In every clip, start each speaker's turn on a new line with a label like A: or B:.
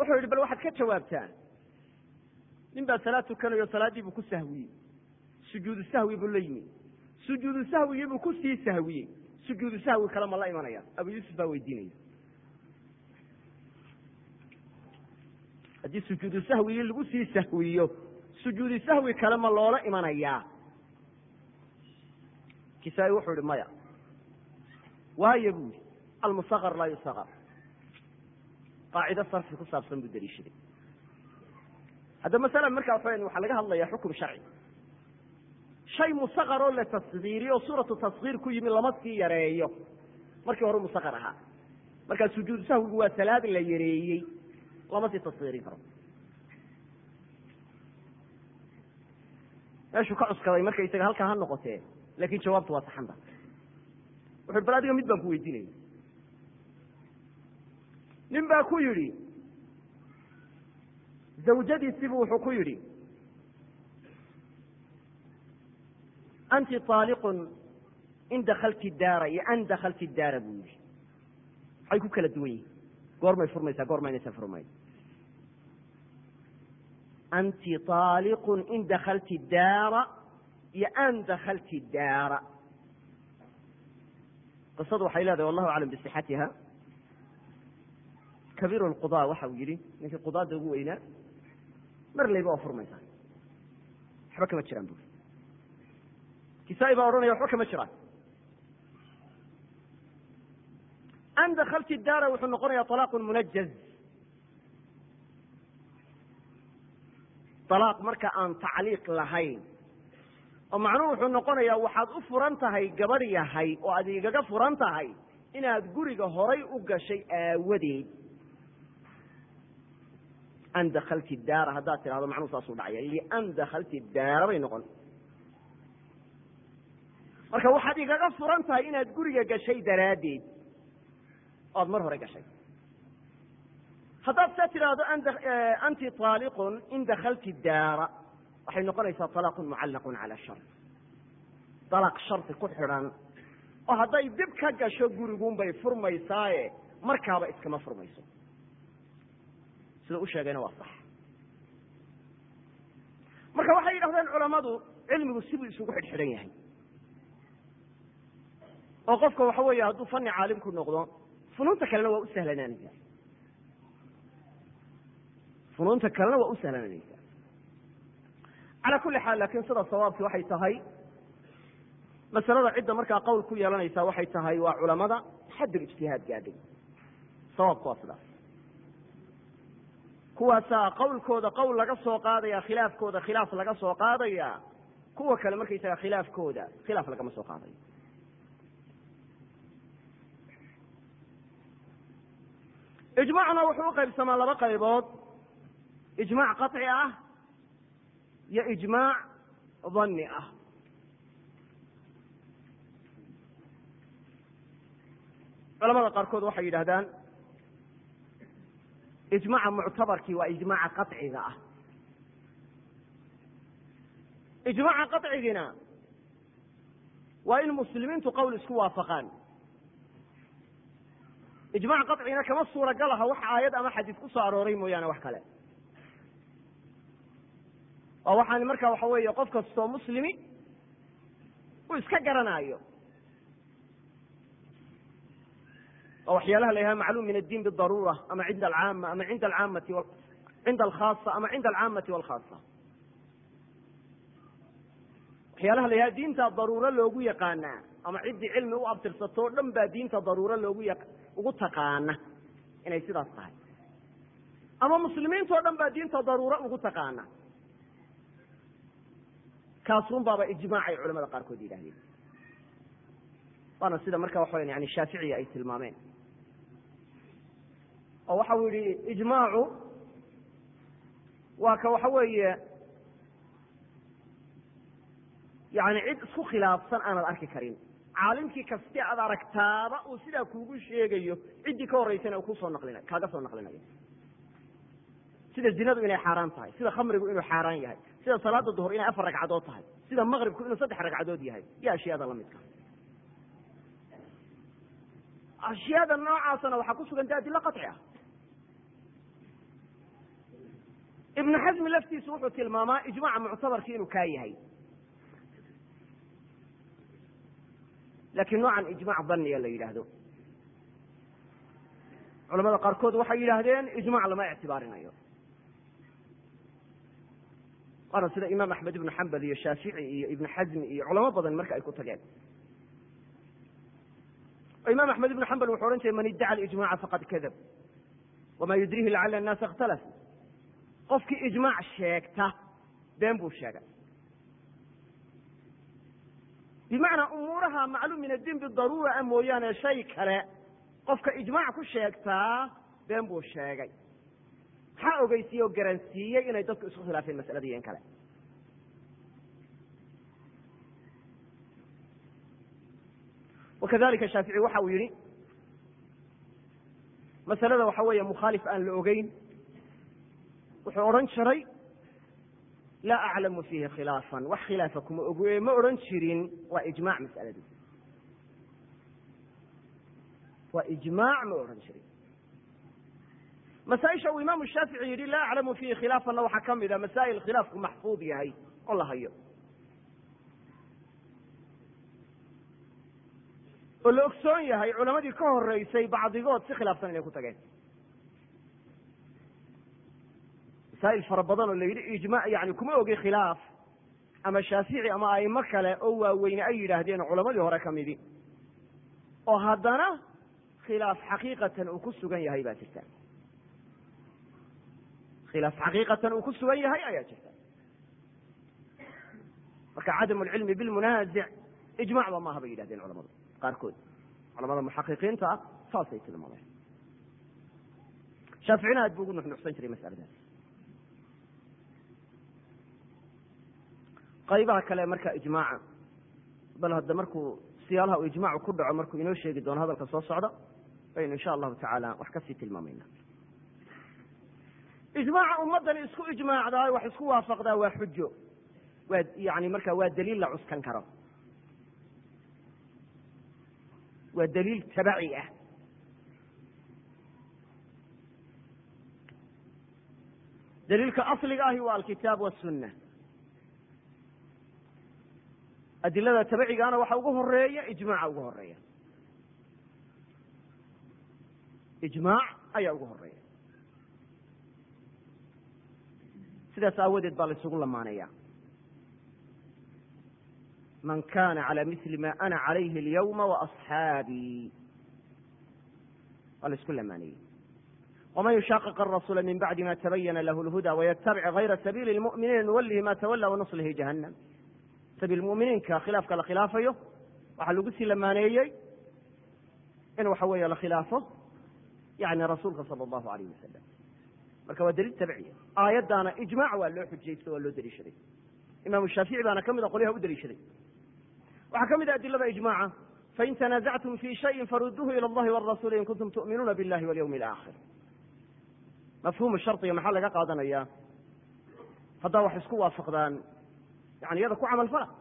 A: wuxuu yidhi bal waxaad ka jawaabtaan nin baa salaad tukanayo salaaddii buu ku sahwiyey sujuudu sahwi buu la yimi sujuudu sahwigii buu kusii sahwiyey sujuudu sahwi kale ma la imanaya abu yuusuf baa weydiinaya haddii sujuudu sahwigii lagu sii sahwiyo sujuudu sahwi kale ma loola imanayaa kisaa-i wuxuu ihi maya waayo buu yihi almusaqar laa yusaqar qaacido sarfi ku saabsan buu daliishaday hadda masala markaa waxa waxaa laga hadlaya xukum sharci shay musaqar oo la tasgiiriyo suuratu tasgiir ku yimi lama sii yareeyo markii hore musaqar ahaa markaa sujuudu sahwigu waa salaad la yareeyey lama sii tasgiirin karo meeshuu ka cuskaday markaysaga halkaa ha noqotee laakin jawaabtu waa saxanta wuxu bal adiga mid baan ku weydiinaya nin baa ku yidhi zawjadiisibu wuxuu ku yidhi anti aaliqun in dakalti daara iyo an dakalti daara buu yihi waxay ku kala duwan yihin goormay furmaysaa goormaynaysa furmay anti aaliqun in dakalti daara iyo an dakalti daara qisadu waxay leedahay wallahu aclam bisixatiha kabiir lqudaa waxa uu yihi ninkii qudaada ugu weynaa mar layba waa furmaysaa waxba kama jiraan bui kisaa-i baa odhanaya waxba kama jiraan an dakalti daara wuxuu noqonaya alaaqun munajaz alaaq marka aan tacliiq lahayn oo macnuhu wuxuu noqonayaa waxaad u furan tahay gabadh yahay oo aad igaga furan tahay inaad guriga horay u gashay aawadeed an dakalti daara haddaad tidhahdo macnuhu saasuu dhacaya lian dakalti daara bay noqon marka waxaad igaga furan tahay inaad guriga gashay daraaddeed o ad mar hore gashay haddaad saa tidhaahdo anti aaliqun in dakalti daara waxay noqonaysaa alaaqun mucallaqun cala shar dalaq shardi ku xidhan oo hadday dib ka gasho gurigunbay furmaysaaye markaaba iskama furmayso sida u sheegayna waa sax marka waxay yidhahdeen culammadu cilmigu sibuu isugu xidhxidhan yahay oo qofka waxa weeye hadduu fani caalim ku noqdo funuunta kalena waa u sahlanaanaysaa funuunta kalena waa u sahlanaanaysaa calaa kulli xaal laakiin sida sawaabki waxay tahay masalada cidda markaa qowl ku yeelanaysa waxay tahay waa culamada xaddul ijtihaad gaadhay sawaabku waa sidaas kuwaasaa qowlkooda qowl laga soo qaadaya khilaafkooda khilaaf laga soo qaadaya kuwa kale markaysaga khilaafkooda khilaaf lagama soo qaadayo ijmaacna wuxuu uqaybsamaa laba qaybood ijmaac qaطci ah iyo ijmaac dani ah culamada qaarkood waxay yidhahdaan ijmaaca muctabarkii waa ijmaaca qaطciga ah ijmaaca qaطcigina waa in muslimiintu qowl isku waafaqaan ijmac qaطcina kama suuragal aha wax aayad ama xadiis ku soo arooray mooyaane wax kale oo waxaan marka waxa weeye qof kastoo muslimi uu iska garanaayo oo waxyaalaha la yhaha macluum min addiin bidaruura ama cinda alcaama ama inda alcaamati cinda alkhaasa ama cinda alcaamati walkhaasa waxyaalaha la yhaha diinta daruuro loogu yaqaanaa ama ciddii cilmi u abtirsato o dhan baa diinta daruuro loogu ya ugu taqaana inay sidaas tahay ama muslimiintao dhan baa diinta daruuro ugu taqaana kaasun baaba ijmaac ay culamada qaarkood yidhahdeen waana sida marka waxa weya yani shaaficiya ay tilmaameen oo waxa uu yihi ijmaacu waa ka waxa weeye yani cid isku khilaafsan aanad arki karin caalimkii kasti aad aragtaaba uu sidaa kuugu sheegayo ciddii ka horeysana kusoo naqlina kaaga soo naqlinayo sida zinadu inay xaaraan tahay sida khamrigu inuu xaaraan yahay sida salaada duhur inay afar ragcadood tahay sida maqribku inuu saddex ragcadood yahay iyo ashyaada lamidka ashyaada noocaasana waxaa ku sugan de adilo qaطci ah ibnu xasmi laftiisu wuxuu tilmaamaa ijmaaca muctabarkii inuu kaa yahay laakiin noocan ijmac daniya la yidhaahdo culamada qaarkood waxay yidhaahdeen ijmac lama ictibaarinayo waana sida imaam axmed ibnu xambal iyo shaafici iyo ibnu xasmi iyo culamo badan marka ay ku tageen oo imaam axmed ibnu xambal wuxuu odhan jiray man iddaca alijmaca faqad kadab wamaa yudrihi lacala annaasa ikhtalafu qofkii ijmaac sheegta been buu sheegay bimacnaa umuuraha macluum min addiin bidaruura a mooyaane shay kale qofka ijmaac ku sheegtaa been buu sheegay maxaa ogeysiiye oo garansiiyey inay dadku isku khilaafeen masaladii in kale wakadalika shaafici waxa uu yihi masalada waxa weeye mukhaalif aan la ogeyn wuxuu odhan jiray laa aclamu fiihi khilaafan wax khilaafa kuma oge ma odhan jirin waa ijmac mas'aladu waa ijmaac ma odhan jirin masaaisha uu imaamu shaafici yidhi laa aclamu fiihi khilaafanna waxaa ka mid a masaa'il khilaafku maxfuud yahay oo la hayo oo la ogsoon yahay culamadii ka horeysay bacdigood si khilaafsan inay ku tageen masaa'il fara badan oo la yidhi ijma yani kuma ogi khilaaf ama shaafici ama aimo kale oo waaweyne ay yidhaahdeen culamadii hore ka midi oo haddana khilaaf xaqiiqatan uu ku sugan yahay baa jirta khilaaf xaqiiqatan uu ku sugan yahay ayaa jirta marka cadam lcilmi bilmunaazic ijmacba maaha bay yidhahdeen culamadu qaarkood culamada muxaqiqiinta ah saasay tilmaameen shaaficina aad buu ugu nuxnuxsan jiray masaladaas qaybaha kale marka ijmaaca bal hadda markuu siyaalaha uu ijmaacu ku dhaco markuu inoo sheegi doono hadalka soo socda baynu insha allahu tacaala wax kasii tilmaamayna ijmaaca ummaddani isku ijmaacdaa wax isku waafaqdaa waa xujo waa yani marka waa daliil la cuskan karo waa daliil tabaci ah daliilka asliga ahi waa alkitaab wasunna adilada tabacigaana waxa ugu horeeya ijmaaca ugu horeeya ijmaac ayaa ugu horeeya sidaas aawadeed baa la isugu lamaanaya man kana calى mili ma ana calayhi اlyawma waasxaabii waa la isku lamaanayey wman yushaaqiq arasuula min bacdi ma tabayana lahu lhuda waytabic gayra sabiili lmu'miniina nuwalihi ma tawala wanuslihi jahannam sabiil muminiinka khilaafka la khilaafayo waxaa lagu sii lamaaneeyey in waxa weeye la khilaafo yani rasuulka sala allahu alayh wasalam marka waa daliil tabciya aayaddaana ijmac waa loo xujaysto waa loo daliishaday imaamu shaafici baana ka mida qolyaha u daliishaday waxaa ka mid a adilada ijmaaca fain tanazactum fi shayin faruduuhu ila allahi warasuuli in kuntum tu'minuuna billahi walyawmi alaakhir mafhuumu shardiga maxaa laga qaadanaya haddaa wax isku waafaqdaan yani iyada ku camal fala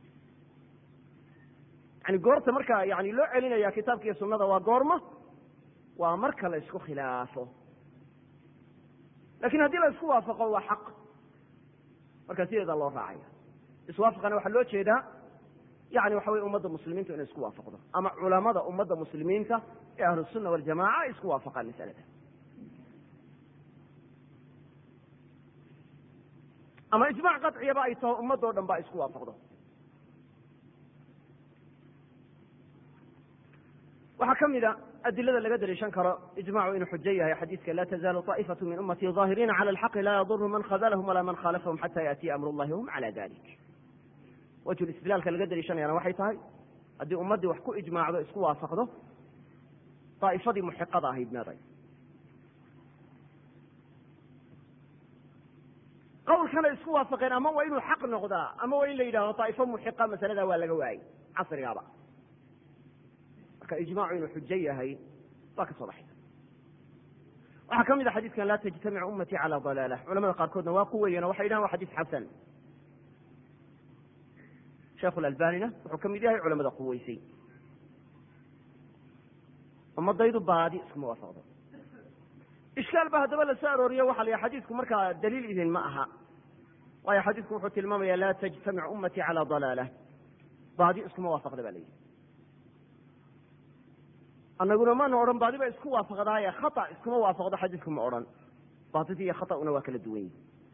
A: yani goorta marka yani loo celinaya kitaabka iyo sunada waa goorma waa marka la isku khilaafo lakin haddii la isku waafaqo waa xaq marka sideeda loo raacaya iswaafaqana waxaa loo jeedaa yani waxa weye ummadda muslimiintu inay isku waafaqdo ama culamada ummadda muslimiinta ee ahlusunna waljamaca ay isku waafaqaan masalada ama ijmac qaciyaba ay taho ummadoo dhan ba isku waafaqdo waxaa ka mid a adilada laga daliishan karo ijmacu inuu xujo yahay xadiiska la tazaalu طaa'ifatu min ummati ظaahiriina cala alxaqi laa yadurhu man khadalahum walaa man khaalafahum xata yaأtiya amr اllahi wahum cala dalik wajhu istidlaalka laga daliishanayana waxay tahay haddii ummaddii wax ku ijmaacdo isku waafaqdo daa'ifadii muxiqada ahayd meeday qawlkana isku waafaqeen ama waa inuu xaq noqdaa ama waa in la yidhahdo daa'ifo muxiqa masalada waa laga waayey casrigaaba marka ijmacu inuu xujo yahay waa ka soo baxaysa waxaa ka mid a xadiiskan laa tajtamicu ummatii cala dalaalah culamada qaarkoodna waa ku weeyeen o waxay yidhahan wa xadiis xasan sheekhu lalbanina wuxuu ka mid yahay culamada quweysay ummadaydu baadi iskuma waafaqdo ishkaal ba haddaba lasoo arooriyo waxa la yahay xadiidku markaa daliil idin ma aha waayo xadiidku wuxuu tilmaamaya laa tajtamic ummatii calaa dalaalah baadi iskuma waafaqda ba la yidhi annaguna maana odhan baadi ba isku waafaqdaaye khata iskuma waafaqdo xadiidku ma odhan baadidii iyo khata'una waa kala duwan yihi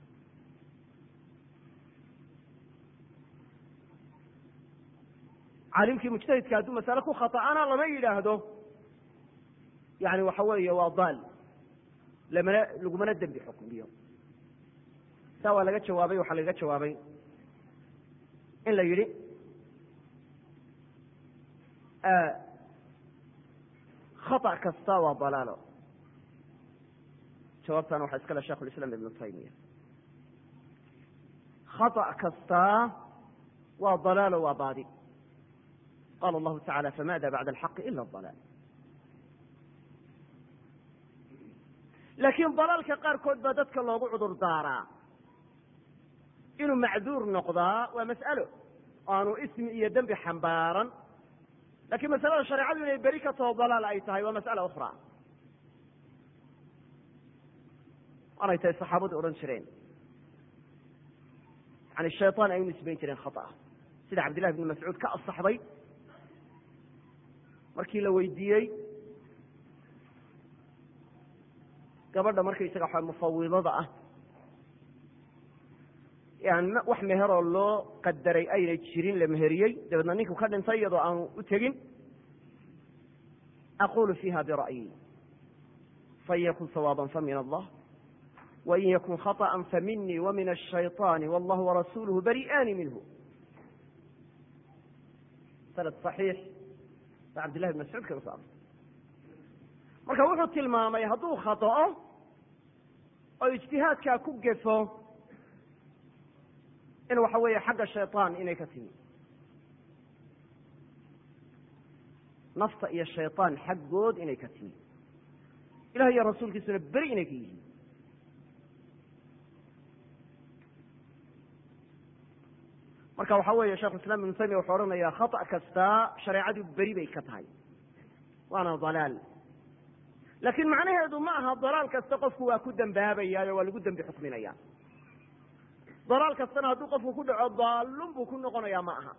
A: caalimkii mujtahidka hadduu masale ku khata'ana lama yidhaahdo yani waxa weeye waa daal lamana lagumana dembi xukmiyo saa waa laga jawaabay waxaa lagaga jawaabay in la yidhi khata kasta waa dalaalo jawaabtana waxaa iskale sheikh ulislaam ibnu taymiya khata kastaa waa dalaalo waa baadi qala allahu tacala famada bacda alxaqi ila adalaal laakiin dalaalka qaarkood baa dadka loogu cudur daaraa inuu macduur noqdaa waa mas'alo aanu ismi iyo dembi xambaaran lakiin masalada shareecadu inay beri ka taho dalaal ay tahay waa mas'ala ukhra waanay tahay saxaabadu odhan jireen yani shayطaan ay u nisbayn jireen khata'a sida cabdillahi bni mascuud ka asaxday markii la weydiiyey gabadha markaysaga waxa mufawidada ah yani wax meheroo loo qadaray aynay jirin la meheriyey dabeedna ninku ka dhintay iyadoo aanu u tegin aqulu fiiha bira'yi fain yakun sawaaban famin allah wain yakun khaطأa faminii wamin الshayطaani wallahu warasuluhu bari'aani minhu sanad صaxiix ba cabdillahi bn mascuud kaga so artay marka wuxuu tilmaamay hadduu khaطa'o oo ijtihaadkaa ku gefo in waxa weeye xagga shayطaan inay ka timi nafta iyo shayطaan xaggood inay ka timi ilaah iyo rasuulkiisuna beri inay ka yihiin marka waxa weeye shekhu islam ibnu taymiya wuxuu odhanayaa khata' kastaa shareecadu beri bay ka tahay waana dalaal laakiin macnaheedu ma aha dalaal kasta qofku waa ku dembaabayaayo waa lagu dembi xukminaya dalaal kastana hadduu qofku ku dhaco daalun buu ku noqonayaa ma aha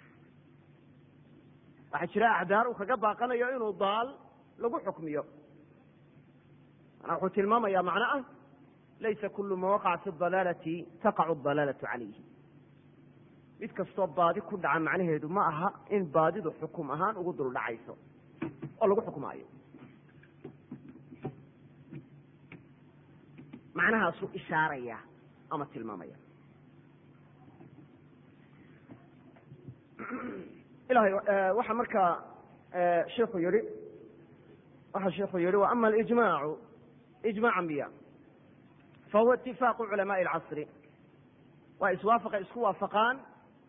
A: waxaa jira acdaar uu kaga baaqanayo inuu daal lagu xukmiyo manaa wuxuu tilmaamaya macno ah laysa kulu ma waqaca fi dalaalati taqacu dalaalatu calayhi mid kastoo baadi ku dhaca macnaheedu ma aha in baadidu xukum ahaan ugu dul dhacayso oo lagu xukmaayo macnahaasuu ishaaraya ama tilmaamaya ilahay waxa markaa shiku yihi waxa shiku yihi wa ama alijmaacu ijmac miya fahuwa itifaaqu culamaءi اlcasri waa iswaafaqa isku waafaqaan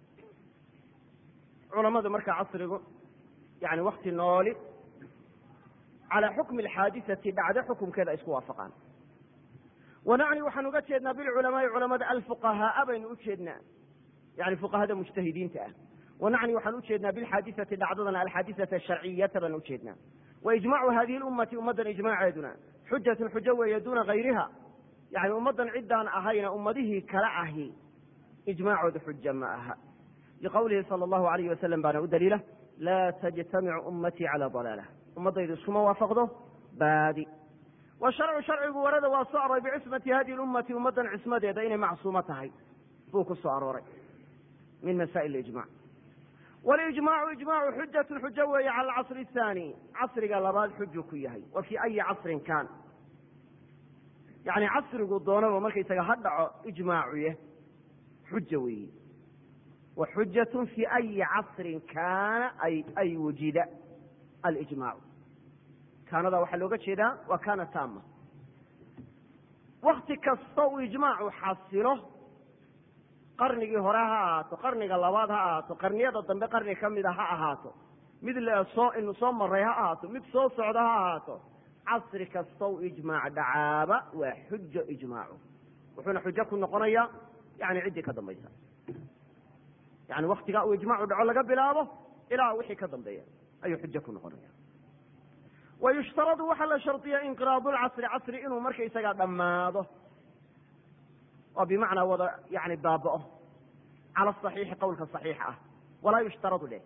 A: culamadu markaa casrigu yani wakti nooli calى xukmi اlxaadisati dhacdo xukumkeeda ay isku waafaqaan wanacni waxaan uga jeednaa bilculamaai culamada alfuqahaaa baynu u jeednaa yani fuqahada mujtahidiinta ah wanacni waxaan ujeednaa bilxaadisati dhacdadana alxaadisata asharciyata baan ujeednaa waijmacu hadihi lummati ummaddan ijmaaceeduna xujatun xujo weeye duuna hayriha yani ummaddan ciddaan ahayna ummadihii kala ahi ijmaacooda xuja ma aha liqowlihi sala allahu alayh wasalam baana u daliila laa tajtamicu ummatii cala dalaalah ummaddaydu iskuma waafaqdo baadi washarcu sharcigu warada waa soo aroray bicismati hadihi lummati ummaddan cismadeeda inay macsuumo tahay buu ku soo arooray min masaa'il ijmac walijmaacu ijmaacu xujatun xujo weeye cala alcasri athani casriga labaad xuju ku yahay wa fii ayi casrin kaan yani casrigu doonaba markaysaga ha dhaco ijmaacuye xuja weeye wa xujatun fii ayi casrin kaana ay wujida alijmaacu kaanada waxaa looga jeedaa waa kaana taama wakti kasta uu ijmaacu xasilo qarnigii hore ha ahaato qarniga labaad ha ahaato qarniyada dambe qarni ka mida ha ahaato mid soo inu soo maray ha ahaato mid soo socda ha ahaato casri kastow ijmaac dhacaaba waa xujo ijmaacu wuxuuna xujo ku noqonayaa yani ciddii ka dambaysa yani waktigaa uu ijmaacu dhaco laga bilaabo ilaa wixii ka dambeeya ayuu xujo ku noqonaya wa yushtaradu waxaa la shardiya inqiraadu lcasri casri inuu markaysagaa dhammaado oo bimacnaa wada yani baaba'o cala asaxiixi qowlka saxiixa ah walaa yushtaradu dheh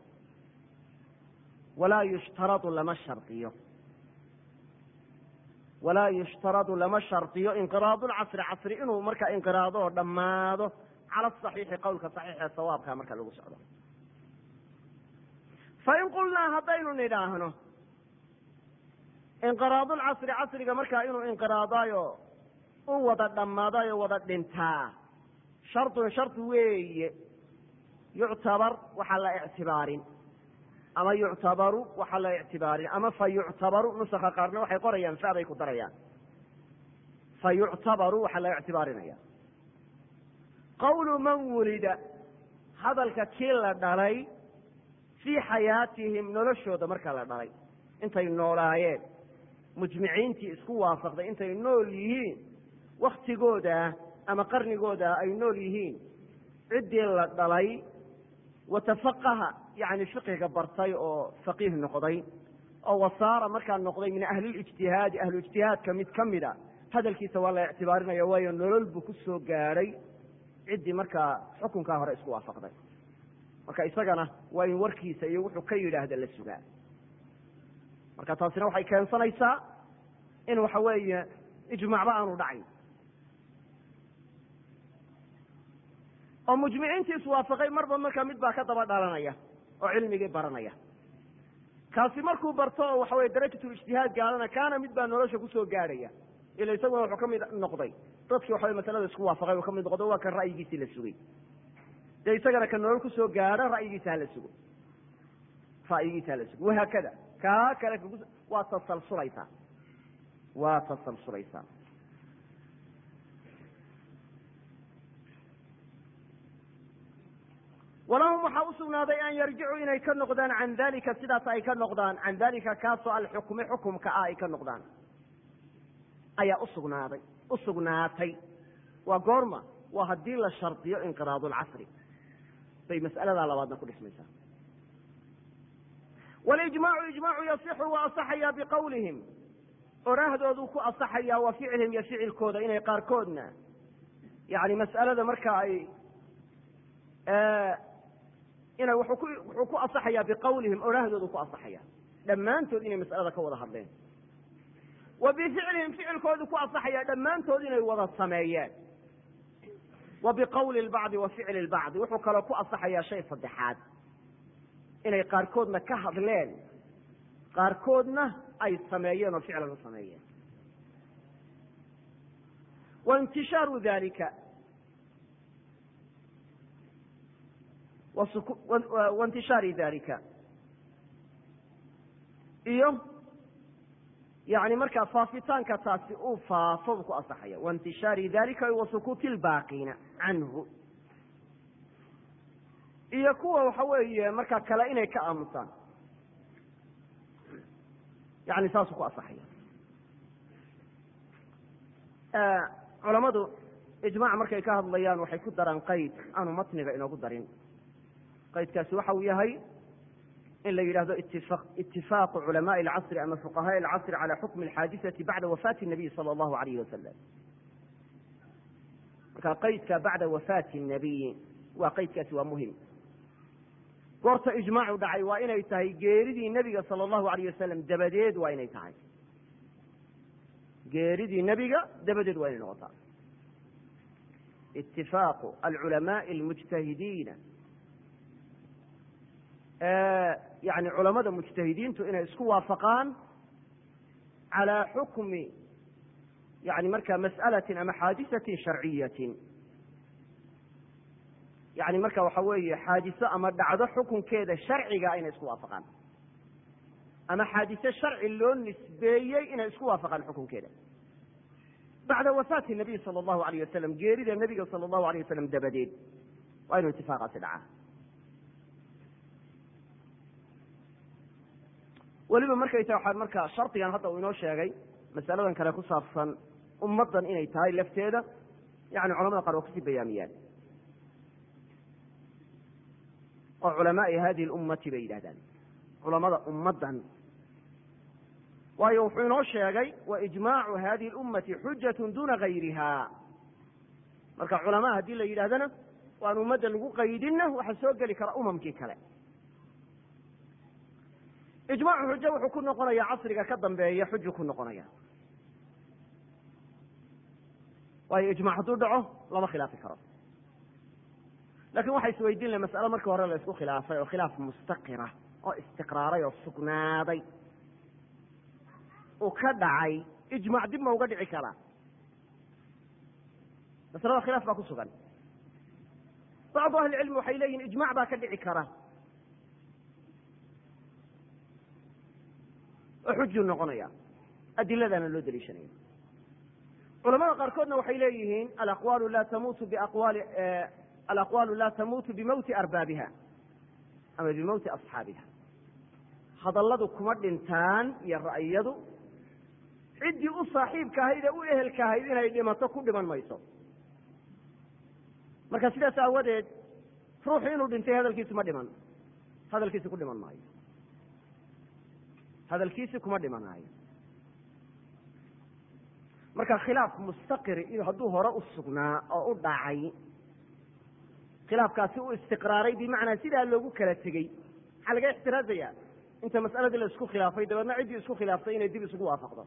A: walaa yushtaradu lama shardiyo walaa yushtaradu lama shardiyo inqiraadu lcasri casri inuu markaa inqiraado oo dhammaado cala asaxiixi qowlka saxiixa ee sawaabka marka lagu socdo fain qulnaa haddaynu nidhaahno inqiraadu lcasri casriga markaa inuu inqiraadaayo u wada dhammaadayo wada dhintaa shardun shardi weeye yuctabar waxaa la ictibaarin ama yuctabaru waxaa la ictibaarin ama fa yuctabaru nusaka qaarna waxay qorayaan fa bay ku darayaan fa yuctabaru waxaa la ictibaarinaya qawlu man wulida hadalka kii la dhalay fii xayaatihim noloshooda markaa la dhalay intay noolaayeen mujmiciintii isku waafaqday intay nool yihiin waktigooda ama qarnigooda ay nool yihiin ciddii la dhalay watafaqaha yani fiqiga bartay oo faqiih noqday oo wasaara markaa noqday min ahlilijtihaadi ahluijtihaadka mid ka mida hadalkiisa waa la ictibaarinaya waayo nolol buu ku soo gaadhay ciddii markaa xukunkaa hore isku waafaqday marka isagana waa in warkiisa iyo wuxuu ka yidhaahda la sugaa marka taasina waxay keensanaysaa in waxa weeye ijmaacba aanu dhacayn oo mujmiciintii iswaafaqay marba markaa mid baa ka daba dhalanaya oo cilmigii baranaya kaasi markuu barto oo waxa weye darajatu ijtihaad gaadana kaana mid baa nolosha kusoo gaadhaya ila isaguna wuxuu ka mid noqday dadkii waxa wey masalada isku waafaqay uu ka mid noqdo waa kan ra'yigiisii la sugay dee isagana ka nolol kusoo gaadho ra'yigiisa hala sugo ra'yigiisa hala sugo wahaakada kaa kale waa tasalsulaysaa waa tasalsulaysaa walahum waxaa u sugnaaday an yarjicuu inay ka noqdaan can dalika sidaas ay ka noqdaan can dalika kaasoo alxukmi xukumka ah ay ka noqdaan ayaa usugnaaday u sugnaatay waa goorma waa haddii la shardiyo inqiraadu lcasri bay mas'aladaa labaadna ku dhismaysaa walijmaacu ijmaacu yasixu waa asaxayaa biqowlihim oraahdoodu ku asaxayaa wa ficlihim iyo ficilkooda inay qaarkoodna yani mas'alada marka ay inay wuxuu ku wuxuu ku asaxayaa biqowlihim oraahdoodu ku asaxaya dhammaantood inay mas'alada ka wada hadleen wa bificlihim ficilkoodu ku asaxaya dhammaantood inay wada sameeyeen wa biqowli lbacdi wa ficli lbacdi wuxuu kaloo ku asaxayaa shay saddexaad inay qaarkoodna ka hadleen qaarkoodna ay sameeyeen oo ficlan u sameeyeen wa intishaaru dalika waintishaari dalika iyo yani markaa faafitaanka taasi uu faafo buu ku asaxaya waintishaari dalika wa sukuuti lbaaqiina canhu iyo kuwa waxa weeye markaa kale inay ka aamusaan yani saasuu ku asaxaya culamadu ijmac markay ka hadlayaan waxay ku daraan qayd aanu matniga inoogu darin qaydkaasi waxa uu yahay in la yidhahdo itifaaqu culamaءi اlcasri ama fuqahaءi اlcasri calى xukmi اlxaadisati bacda wafaati الnabiy salى اllahu alayh wasalam marka qaydka bacda wafaati الnabiyi waa qaydkaasi waa muhim goorta ijmaacu dhacay waa inay tahay geeridii nebiga salى اllahu alayh wasalam dabadeed waa inay tahay geeridii nebiga dabadeed waa inay noqotaa itifaaqu alculamaءi اlmujtahidiina yani culamada mujtahidiintu inay isku waafaqaan calى xukmi yani marka mas'alatin ama xaadisatin sharciyatin yani marka waxa weeye xaadiso ama dhacdo xukunkeeda sharciga inay isku waafaqaan ama xaadiso sharci loo nisbeeyey inay isku waafaqaan xukunkeeda bacda wafaati nabiy sala allahu alayh wasalam geerida nebiga sala allahu alayh wasalam dabadeed waa inuu itifaaqaasi dhacaa weliba markay tahay waxaa marka shardigan hadda uu inoo sheegay masaladan kale ku saabsan ummaddan inay tahay lafteeda yani culamada qaar waa kusii bayaamiyaan oo culamaai hadihi lummati bay yidhahdaan culamada ummaddan waayo wuxuu inoo sheegay waijmaacu hadihi اlummati xujatu duna gayriha marka culamaa haddii la yidhahdana waan ummadda lagu qaydinna waxaa soo geli kara umamkii kale ijmaacu xujo wuxuu ku noqonaya casriga ka dambeeya xuju ku noqonaya waayo ijmac hadduu dhaco lama khilaafi karo lakin waxa isweydiin la mas'alo markii hore la isku khilaafay oo khilaaf mustaqira oo istiqraaray oo sugnaaday uu ka dhacay ijmac dib ma uga dhici karaa masalada khilaaf baa ku sugan bacdu ahli cilmi waxay leeyihin ijmac baa ka dhici kara oo xujuu noqonaya adiladaana loo daliishanaya culamada qaarkoodna waxay leeyihiin alaqwaalu la tamuutu biaqwaali alaqwaalu la tamuutu bimowti arbaabiha ama bimowti asxaabiha hadalladu kuma dhintaan iyo ra'yadu ciddii u saaxiibka ahayd ee u ehelka ahayd inay dhimato ku dhiman mayso marka sidaas aawadeed ruuxu inuu dhintay hadalkiisu ma dhiman hadalkiisi ku dhiman maayo hadalkiisi kuma dhimanaayo marka khilaaf mustaqiri iyo hadduu hore u sugnaa oo u dhacay khilaafkaasi u istiqraaray bimacnaa sidaa loogu kala tegey maxaa laga ixtiraazaya inta mas'aladii la isku khilaafay dabeedna ciddii isku khilaaftay inay dib isugu waafaqdo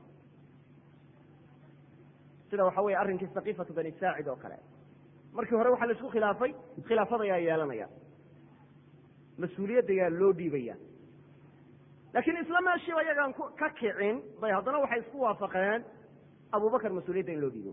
A: sida waxa weye arrinkii sakiifatu bani saacid oo kale markii hore waxaa la isku khilaafay khilaafadayaa yeelanaya mas-uuliyadda yaa loo dhiibaya laakiin isla meeshiiba iyagaan ka kicin bay haddana waxay isku waafaqeen abubakar mas-uuliyadda in loo dhiibo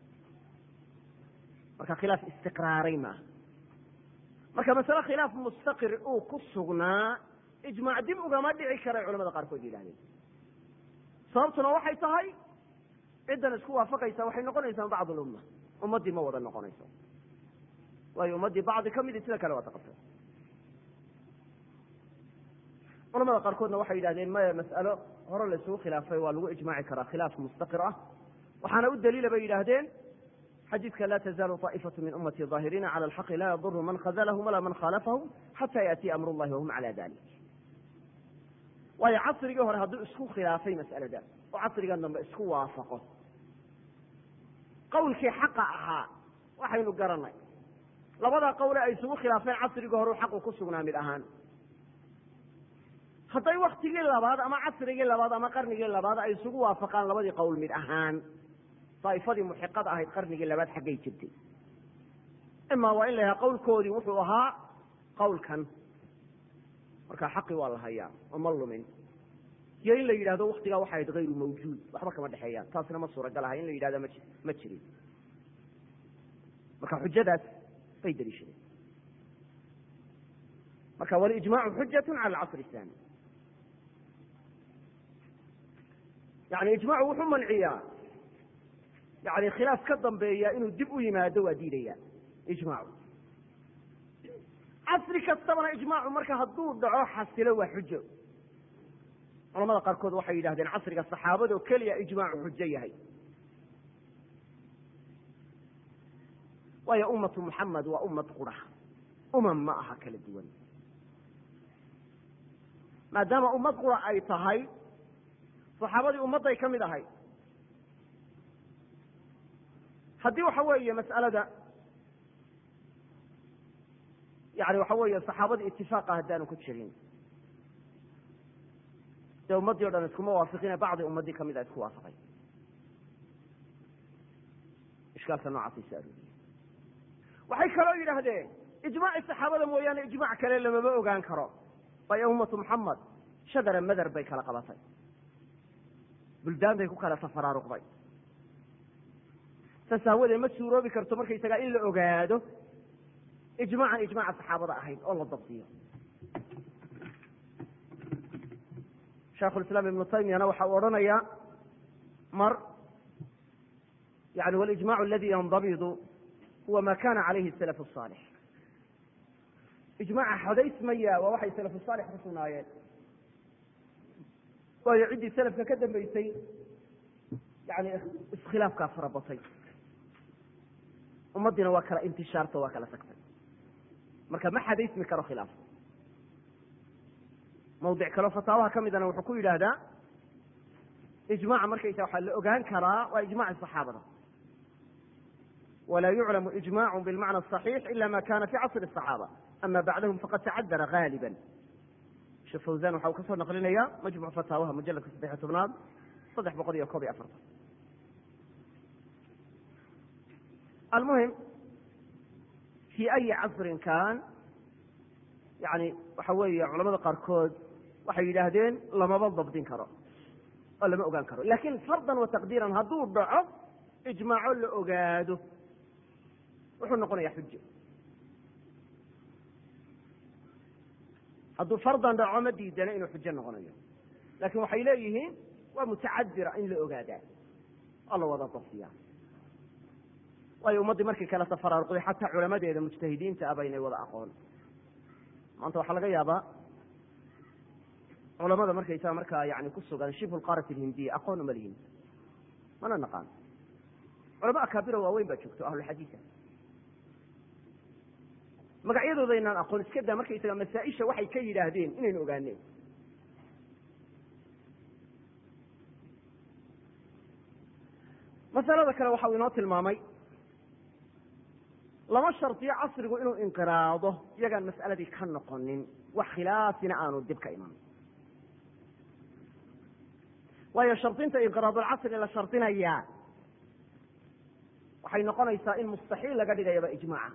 A: marka khilaaf istiqraaray maaha marka masale khilaaf mustaqir uu ku sugnaa ijmaac dib ugama dhici karay culamada qaarkood yidhahdeen sababtuna waxay tahay ciddan isku waafaqaysa waxay noqonaysaa bacd lumma ummaddii ma wada noqonayso waayo ummaddii bacdi ka midi sida kale waa taqabtay culamada qaarkoodna waxay yidhahdeen maya mas'alo hore la isugu khilaafay waa lagu ijmaaci karaa khilaaf mustaqir ah waxaana u daliila bay yidhaahdeen xadiidka la tazaalu طaa'ifatu min ummati ظaahiriina cala alxaqi la yaduru man khazlahum walaa man khaalafahum xata yaأtiya amr اllahi wahum cala dalik waayo casrigii hore hadduu isku khilaafay mas'aladaas oo casrigan dambe isku waafaqo qawlkii xaqa ahaa waxaynu garanay labadaa qawle ay isugu khilaafeen casrigii hore xaqu ku sugnaa mid ahaan hadday waktigii labaad ama casrigii labaad ama qarnigii labaad ay isugu waafaqaan labadii qowl mid ahaan daa'ifadii muxiqada ahayd qarnigii labaad xaggay jirtay imaa waa in la yahaa qawlkoodii wuxuu ahaa qawlkan marka xaqi waa la hayaa oo ma lumin iyo in la yidhahdo waktigaa waxay ahayd hayru mawjuud waxba kama dhexeeyaan taasna ma suuragal aha in la yidhahda ma ma jirin marka xujadaas bay daliishadeen marka walijmaacu xujatu cala alcasr الthani yani ijmacu wuxuu manciyaa yani khilaaf ka dambeeya inuu dib u yimaado waa diidaya ijmacu casri kastabana ijmaacu marka hadduu dhaco xasilo waa xujo culamada qaarkood waxay yidhahdeen casriga saxaabada oo keliya ijmaacu xujo yahay waayo ummatu muxamed waa ummad qura umam ma aha kala duwan maadaama ummad qura ay tahay saxaabadii ummadday ka mid ahay haddii waxa weeye mas'alada yani waxa weeye saxaabadii itifaaqa haddaanu ku jirin dee ummaddii o dhan iskuma waafiqine bacdi ummaddii kamid a isku waafaqay ishkaalka noocaasay so arooriyey waxay kaloo yidhaahdeen ijmaaci saxaabada mooyaane ijmac kale lamama ogaan karo waayo ummatu muxamed shadara madar bay kala qabatay buldaan bay ku kala tafaraaruqday saas aawadeed ma suuroobi karto markaysagaa in la ogaado ijmaacan ijmaaca saxaabada ahayd oo la dabdiyo shaikhulislaam ibnu taymiyana waxa uu odhanayaa mar yani walijmacu aladi yandabidu huwa ma kana calayhi salaf الصaalix ijmaaca xodaysmaya waa waxay salafu saalix ku sugnaayeen waayo ciddii selafka ka dambeysay yani iskhilaafkaa farabatay ummaddiina waa kala intishaarto waa kala tagtay marka ma xadaysmi karo khilaaf mawdic kaleo fataawaha ka midana wuxuu ku yidhaahdaa ijmaca markaysa waxaa la ogaan karaa waa ijmaci saxaabada walaa yuclamu ijmacu bilmacna aصaxiix ila ma kana fi casri الصaxaaba ama bacdahum faqad tacadara gaaliba sheekh fawzan waxa uu ka soo naqlinaya majmuc fataawaha mujaladka saddex iyo tobnaad saddex boqol iyo koob iyo afartan almuhim fi ayi casrin kan yani waxa weeye culamada qaarkood waxay yidhaahdeen lamaba dabdin karo oo lama ogaan karo lakin fardan wa taqdiiran hadduu dhaco ijmaaco la ogaado wuxuu noqonaya xujo hadduu fardan dhaco ma diidana inuu xujo noqonayo lakin waxay leeyihiin waa mutacadira in la ogaadaa oo la wada dabdiya waayo ummaddii markii kale tafaraaruqday xataa culamadeeda mujtahidiinta aba inay wada aqoon maanta waxaa laga yaabaa culamada markaysaa markaa yani ku sugan shibhu lqaarat alhindiya aqoon uma lihin mana naqaan culama akaabiro waaweyn baa joogto ahlulxadiisa magacyadooda inaan aqoon iska daa markaysaga masaaisha waxay ka yidhaahdeen inaynu ogaaneen masalada kale waxau inoo tilmaamay lama shardiyo casrigu inuu inqiraado iyagaan mas'aladii ka noqonin wax khilaafina aanu dib ka iman waayo shardinta inqiraadulcasri la shardinayaa waxay noqonaysaa in mustaxiil laga dhigayaba ijmaaca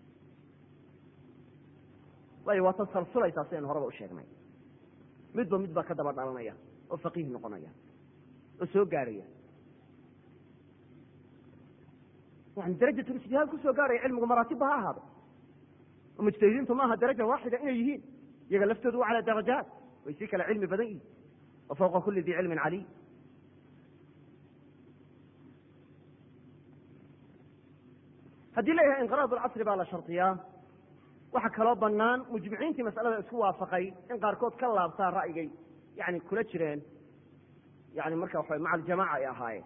A: waayo waa tasalsulaysaa sidaynu horeba u sheegnay midba mid baa ka daba dhalanaya oo faqiih noqonaya oo soo gaarhaya yani darajatulijtihaad kusoo gaaraya cilmigu maraatibba ha ahaado oo mujtahidiintu maaha daraja waaxida inay yihiin iyaga laftoodu waa cala darajaat way si kale cilmi badan yihin wa fawqa kuli di cilmin caliy haddii la yahay inqiraad lcasri baa la shardiyaa waxaa kaloo banaan mujmiciintii masalada isku waafaqay in qaarkood ka laabtaa ra'yigay yani kula jireen yani marka waxa maca aljamaca ay ahaayeen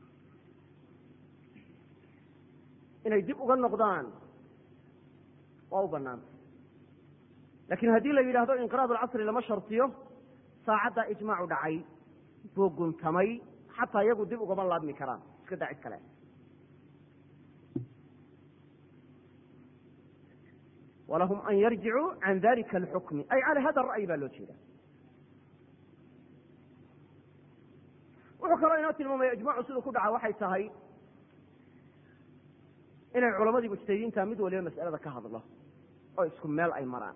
A: inay dib uga noqdaan waa u banaanta lakin haddii la yidhahdo inqiraad alcasri lama shardiyo saacaddaa ijmaacu dhacay buu guntamay xataa iyagu dib ugama laabmi karaan iska daa cid kale walahum an yarjicuu can dalika alxukmi ay cala hada ra'yi baa loo jeeda wuxuu kaloo inoo tilmaamaya ijmacu siduu ku dhaca waxay tahay inay culamadii mujtahidiinta mid waliba mas'alada ka hadlo oo isku meel ay maraan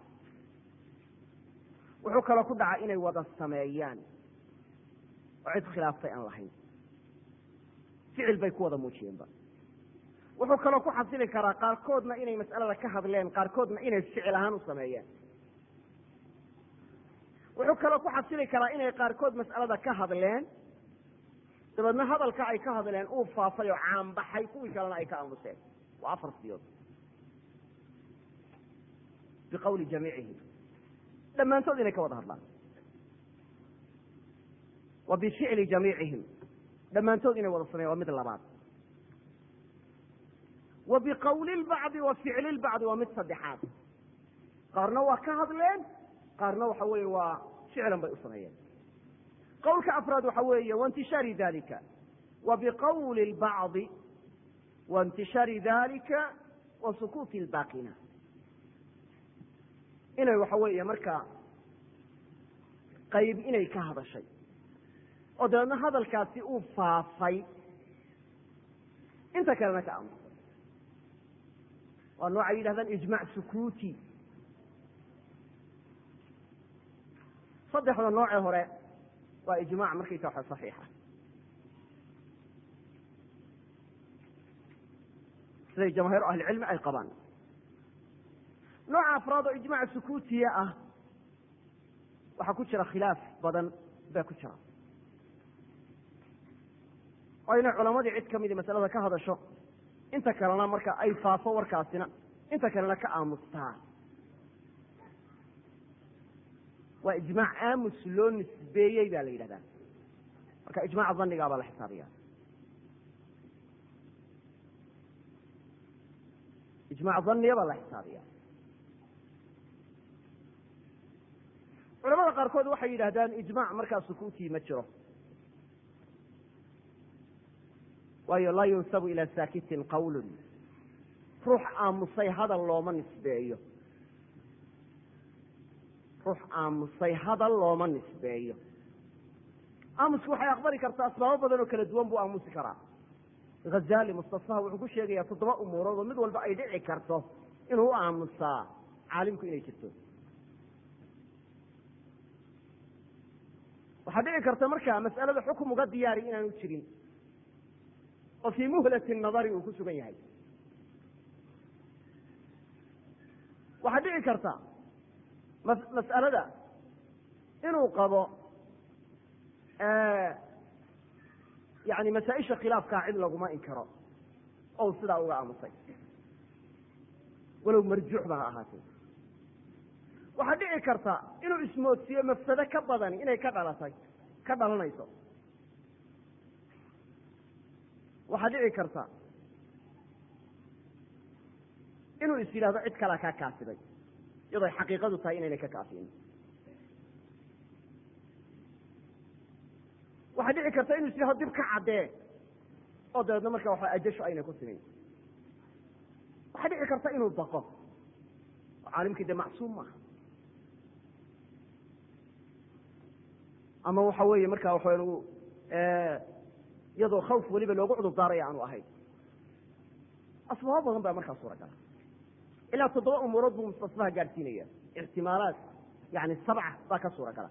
A: wuxuu kaloo ku dhaca inay wada sameeyaan oo cid khilaaftay aan lahayn ficil bay ku wada muujiyeenba wuxuu kaloo ku xasili karaa qaarkoodna inay mas'alada ka hadleen qaarkoodna inay ficil ahaan u sameeyeen wuxuu kaloo ku xasili karaa inay qaarkood mas'alada ka hadleen dabeedna hadalka ay ka hadleen uu faafay oo caanbaxay kuwii kalena ay ka aamuseen waa afar siyood biqawli jamiicihim dhammaantood inay ka wada hadlaan wa bificli jamiicihim dhammaantood inay wada sameyan waa mid labaad wa biqawli lbacdi wa ficli lbacdi waa mid saddexaad qaarna waa ka hadleen qaarna waxa weeye waa ficlan bay u sameeyeen qowlka afraad waxa weeye waintishaari dalika wa biqawli lbacdi waintishaari dalika wa sukuuti lbaaqina inay waxa weeye markaa qayb inay ka hadashay oo dabeedna hadalkaasi uu faafay inta kalena ka aamusay waa noocay yidhahdaan ijmac sukuuti saddexda noocee hore waa ijmac markaysa waxa saxiixa siday jamaahiir ahlicilmi ay qabaan nooca afraad oo ijmac sukuutiya ah waxaa ku jira khilaaf badan baa ku jira oo inay culamadii cid kamidi masalada ka hadasho inta kalena marka ay faafo warkaasina inta kalena ka aamustaa waa ijmaac aamus loo nisbeeyey ba la yidhahdaa marka ijmaca danigaa baa la xisaabiya ijmac daniya baa la xisaabiya culamada qaarkood waxay yidhahdaan ijmac markaa sukuutii ma jiro waayo laa yunsabu ilaa saakitin qawlun ruux aamusay hadal looma nisbeeyo ruux aamusay hadal looma nisbeeyo aamusku waxay aqbali kartaa asbaabo badan oo kala duwan buu aamusi karaa hazali mustasfaha wuxuu ku sheegayaa toddoba umuurood oo mid walba ay dhici karto inuu u aamusaa caalimku inay jirto waxaa dhici karta markaa mas'alada xukum uga diyaari inaanu jirin oo fii muhlati nadari uu ku sugan yahay waxaa dhici karta mas'alada inuu qabo yani masaa-isha khilaafkaa cid laguma inkaro ou sidaa uga aamusay walow marjuuxba ha ahaatee waxaa dhici karta inuu ismoodsiiyo mafsado ka badani inay ka dhalatay ka dhalanayso waxaa dhici karta inuu is yidhahdo cid kalea kaa kaasiday iyadoo ay xaqiiqadu tahay inaynay ka kaafinin waxaa dhici karta inuu is yidhahdo dib ka caddee oo dabeedna marka waxa ajasho aynay ku simin waxaa dhici karta inuu baqo oo caalimkii dee macsuum maaha ama waxa weeye marka waxa iyadoo khawf weliba loogu cudur daaraya aanu ahayn asbaabo badan baa markaa suuragala ilaa toddoba umuurood buu mustasfaha gaadhsiinaya ixtimaalaat yani sabca baa ka suuragala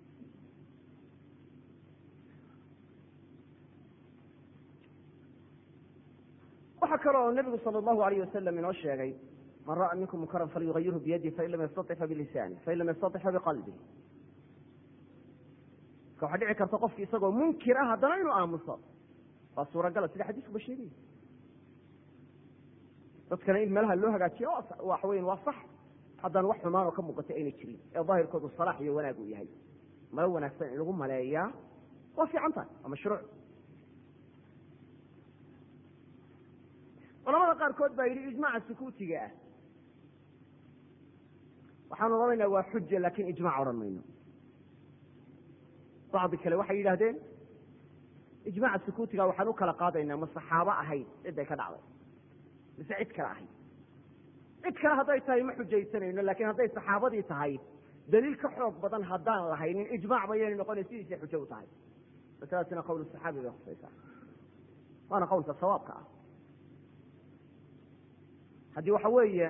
A: waxaa kale oo nabigu sala allahu alayh wasalam inoo sheegay man ra'a minkum munkaran falyugayirhu biyadih fain lam yastaطic fabilisanih fain lam yastaطic fabiqalbih marka waxaa dhici karta qofki isagoo munkir ah haddana inuu aamuso waa suuragala sida xadiiskuba sheegaya dadkana in meelaha loo hagaajiyo waxa weyan waa sax haddaan wax xumaan oo ka muuqatay ayna jirin ee daahirkoodu salaax iyo wanaag uu yahay malo wanaagsan in lagu maleeyaa waa fiican tahay waa mashruuc culamada qaarkood baa yidhi ijmaaca sukuutiga ah waxaan odhanaynaa waa xuja lakin ijmac odhan mayno bacdi kale waxay yidhahdeen ijmaaca sukuutiga waxaan u kala qaadaynaa ma saxaabo ahayd ciday ka dhacday mise cid kale ahayd cid kale hadday tahay ma xujaysanayno lakin hadday saxaabadii tahay daliil ka xoog badan haddaan lahaynin ijmac bayayna noqonay sidiisay xujo u tahay masaladaasina qowl saxaabi bay khusaysaa waana qowlka sawaabka ah haddii waxa weeye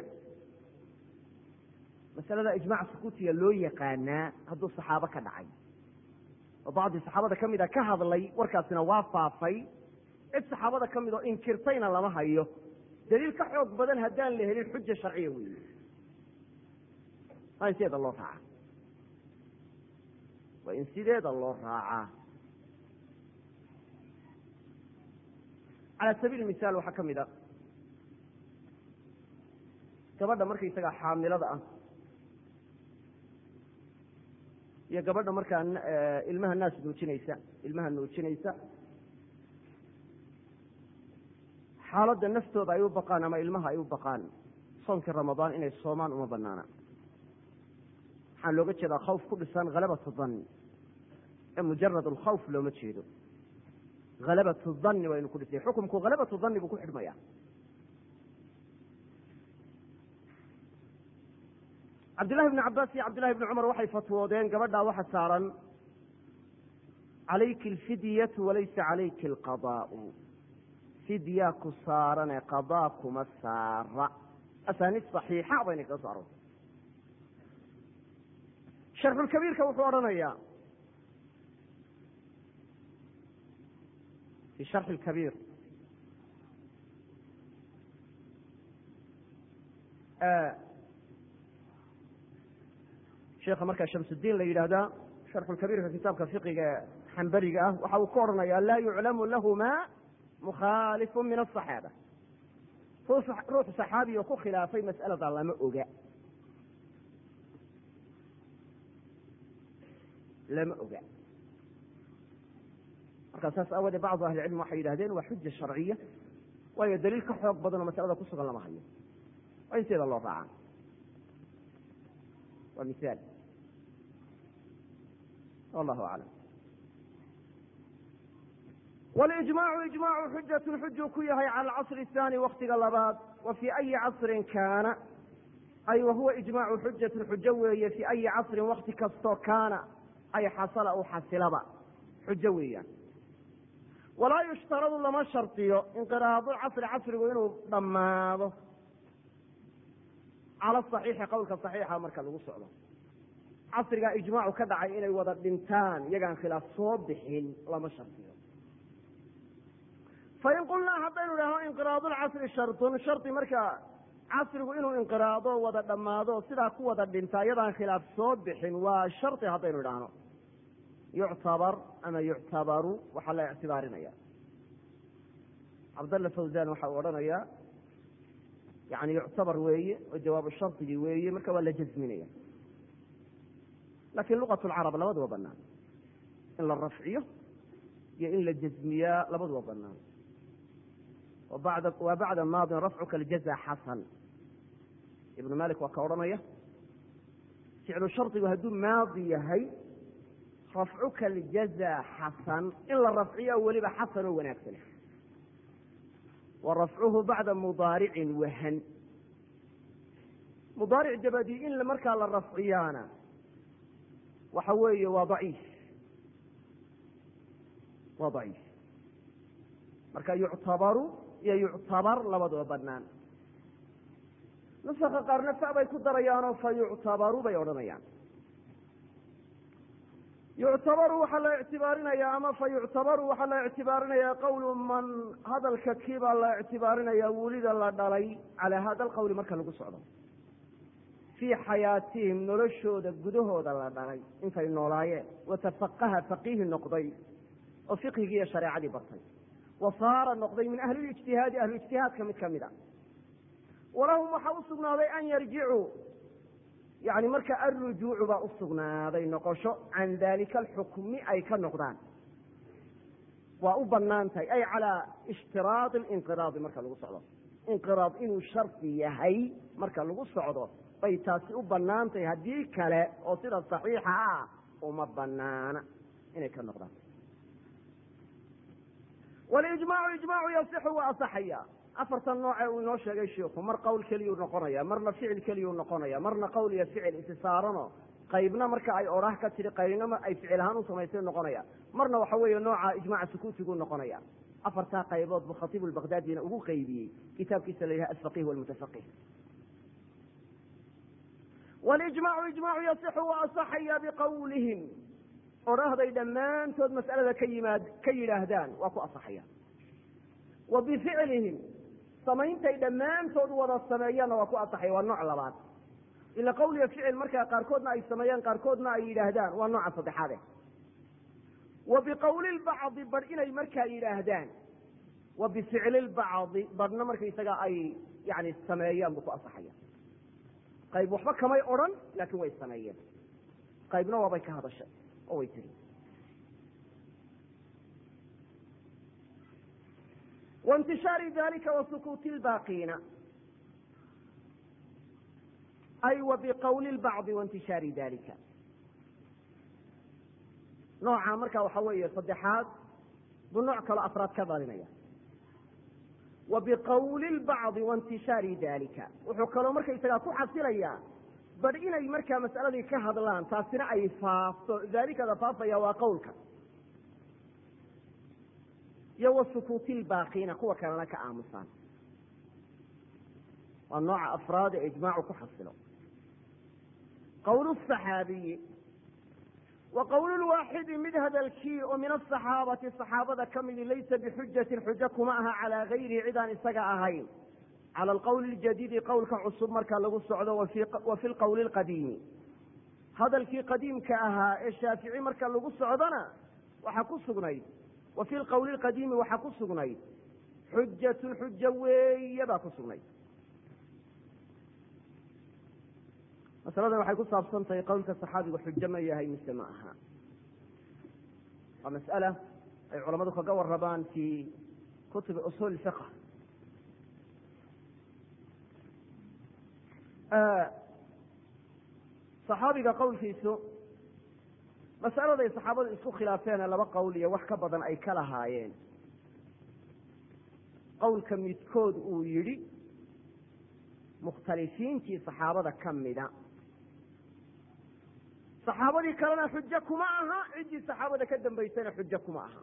A: masalada ijmac sukuutiga loo yaqaanaa hadduu saxaabo ka dhacay oo bacdii saxaabada ka mida ka hadlay warkaasina waa faafay cid saxaabada ka mid oo inkirtayna lama hayo daliil ka xoog badan haddaan la helin xuja sharciya weeye waa in sideeda loo raacaa waa in sideeda loo raacaa cala sabiil misaal waxaa ka mid a gabadha markaysagaa xaamilada ah iyo gabadha markaa ilmaha naas nuujinaysa ilmaha nuujinaysa xaaladda naftooda ay u baqaan ama ilmaha ay u baqaan soonkii ramadaan inay soomaan uma banaana waxaan looga jeedaa khawf ku dhisan halabatu danni ee mujarad alkhawf looma jeedo halabatu danni waa inu ku dhisay xukumku halabatu danni buu ku xidhmaya cabdillahi bni cabaas iyo cabdillahi bni cumar waxay fatwoodeen gabadhaa waxa saaran calayki alfidyatu walaysa calayki alqadaau fidya ku saarane qadaa kuma saara asaaniid saxiixa bayna kaga so aroortay sharxulkabiirka wuxuu odhanayaa fi sharxi lkabiir sheekha markaa shamsudiin la yidhaahdaa sharxulkabiirka kitaabka fiqiga xambariga ah waxa uu ka odhanayaa laa yuclamu lahuma mukhaalifu min asaxaaba ruux saxaabi oo ku khilaafay mas'alada lama oga lama oga markaa saas aawadee bacdu ahli cilm waxay yidhahdeen waa xuja sharciya waayo daliil ka xoog badan oo masalada ku sugan lama hayo waa in sideeda loo raacaa waa misaal wallahu aclam walijmaacu ijmaacu xujatun xujuu ku yahay cala alcasri athani waktiga labaad wa fii ayi casrin kaana ay wahuwa ijmaacu xujatun xujo weeye fii ayi casrin wakti kastoo kaana ay xasala u xasilaba xujo weeyaan walaa yushtaradu lama shardiyo inqiraadulcasri casrigu inuu dhammaado cala saxiixi qowlka saxiixa marka lagu socdo casrigaa ijmaacu ka dhacay inay wada dhintaan iyagaan khilaaf soo bixin lama shardiyo fain qulnaa haddaynu idhahno inqiraadulcasri shardun shardi marka casrigu inuu inqiraado wada dhammaado sidaa ku wada dhintaa iyadaan khilaaf soo bixin waa shardi haddaynu idhaahno yuctabar ama yuctabaru waxaa la ictibaarinaya cabdalla fawzan waxa uu odhanayaa yani yuctabar weeye oo jawaabu shardigii weeye marka waa la jazminaya lakin luqat lcarab labaduba banaan in la rafciyo iyo in la jazmiyaa labaduba banaan waa bacda maadin rafcuka aljaza xasan ibnu malik waa ka odhanaya ficlu shardigu hadduu maadi yahay rafcuka aljaza xasan in la rafciyo weliba xasan oo wanaagsan wa rafcuhu bacda mudaaricin wahan mudaaric dabadii in markaa la rafciyaana waxa weeye waa daciif waa daciif marka yuctabaru iyo yuctabar labaduba banaan nusaka qaarna fa bay ku darayaanoo fa yuctabaru bay odhanayaan yuctabaru waxaa la ictibaarinayaa ama fa yuctabaru waxaa la ictibaarinayaa qowlu man hadalka kii baa la ictibaarinayaa wulida la dhalay calaa hada alqowli marka lagu socdo fii xayaatihim noloshooda gudahooda la dhalay intay noolaayeen watafaqaha faqiihi noqday oo fiqhigii iyo shareecadii bartay wa saara noqday min ahli lijtihaadi ahluijtihaadka mid ka mid a walahum waxaa u sugnaaday an yarjicuu yani marka alrujuucu baa u sugnaaday noqosho can dalika alxukmi ay ka noqdaan waa u banaan tahay ay calaa ishtiraadi linqiraadi marka lagu socdo inqiraad inuu shardi yahay marka lagu socdo bay taasi u banaan tahay haddii kale oo sida saxiixa ah uma banaana inay ka noqdaan walijmaacu ijmaacu yasixu waa asaxaya afartan nooce uu inoo sheegay shiiku mar qowl keliyuu noqonaya marna ficil keliyuu noqonaya marna qowl iyo ficil isisaaranoo qaybna marka ay odhah ka tidhi qaybna ay ficil ahaan u samaysay noqonaya marna waxa weeye nooca ijmaca sukuutiguu noqonaya afartaa qaybood buu khatiibu lbakdaadina ugu qaybiyey kitaabkiisa la yidhaha alfaqih walmutafaqih walijmaacu ijmaacu yasixu waa asaxaya biqawlihim odhahday dhammaantood mas'alada ka yimaad ka yidhaahdaan waa ku asaxaya wa bificlihim samayntay dhammaantood wada sameeyaanna waa ku asaxaya waa nooc labaad ila qowl iyo ficil markaa qaarkoodna ay sameeyaan qaarkoodna ay yidhaahdaan waa nooca saddexaade wa biqowli lbacdi bar inay markaa yidhaahdaan wa bificli lbacdi barhna markaysaga ay yani sameeyaan buu ku asaxaya qayb waxba kamay odhan laakiin way sameeyeen qaybna waabay ka hadashay oo way tiri waintishaari dalika wa sukuuti lbaaqiina ay wa biqowli lbacdi waintishaari dalika nooca marka waxa weeye saddexaad buu nooc kaloo afraad ka dhalinaya wa biqowli lbacdi waintishaari dalika wuxuu kaloo markaysagaa ku xasilayaa bar inay markaa mas'aladii ka hadlaan taasina ay faafto daalikada faafaya waa qowlka iyo wa sukuuti lbaaqiina kuwa kalena ka aamusaan waa nooca afraad ee ijmaacu ku xasilo qowl saxaabiyi wa qowl lwaaxidi mid hadalkii oo min asaxaabati saxaabada ka midi laysa bixujatin xujo kuma aha calaa gayrihi cidaan isaga ahayn cala alqowli ljadiidi qowlka cusub marka lagu socdo wa fi lqowli lqadiimi hadalkii qadiimka ahaa ee shaafici marka lagu socdona waxaa ku sugnayd wa fi lqowli lqadiimi waxaa ku sugnayd xujatun xujo weeye baa ku sugnayd masaladan waxay ku saabsan tahay qowlka saxaabigu xujo ma yahay mise ma aha waa mas'ala ay culamadu kaga warabaan fi kutubi usuul fiq saxaabiga qowlkiisu mas'aladay saxaabadu isku khilaafeene laba qowl iyo wax ka badan ay ka lahaayeen qowlka midkood uu yidhi mukhtalifiintii saxaabada ka mida saxaabadii kalena xujo kuma aha ciddii saxaabada ka dambaysana xujo kuma aha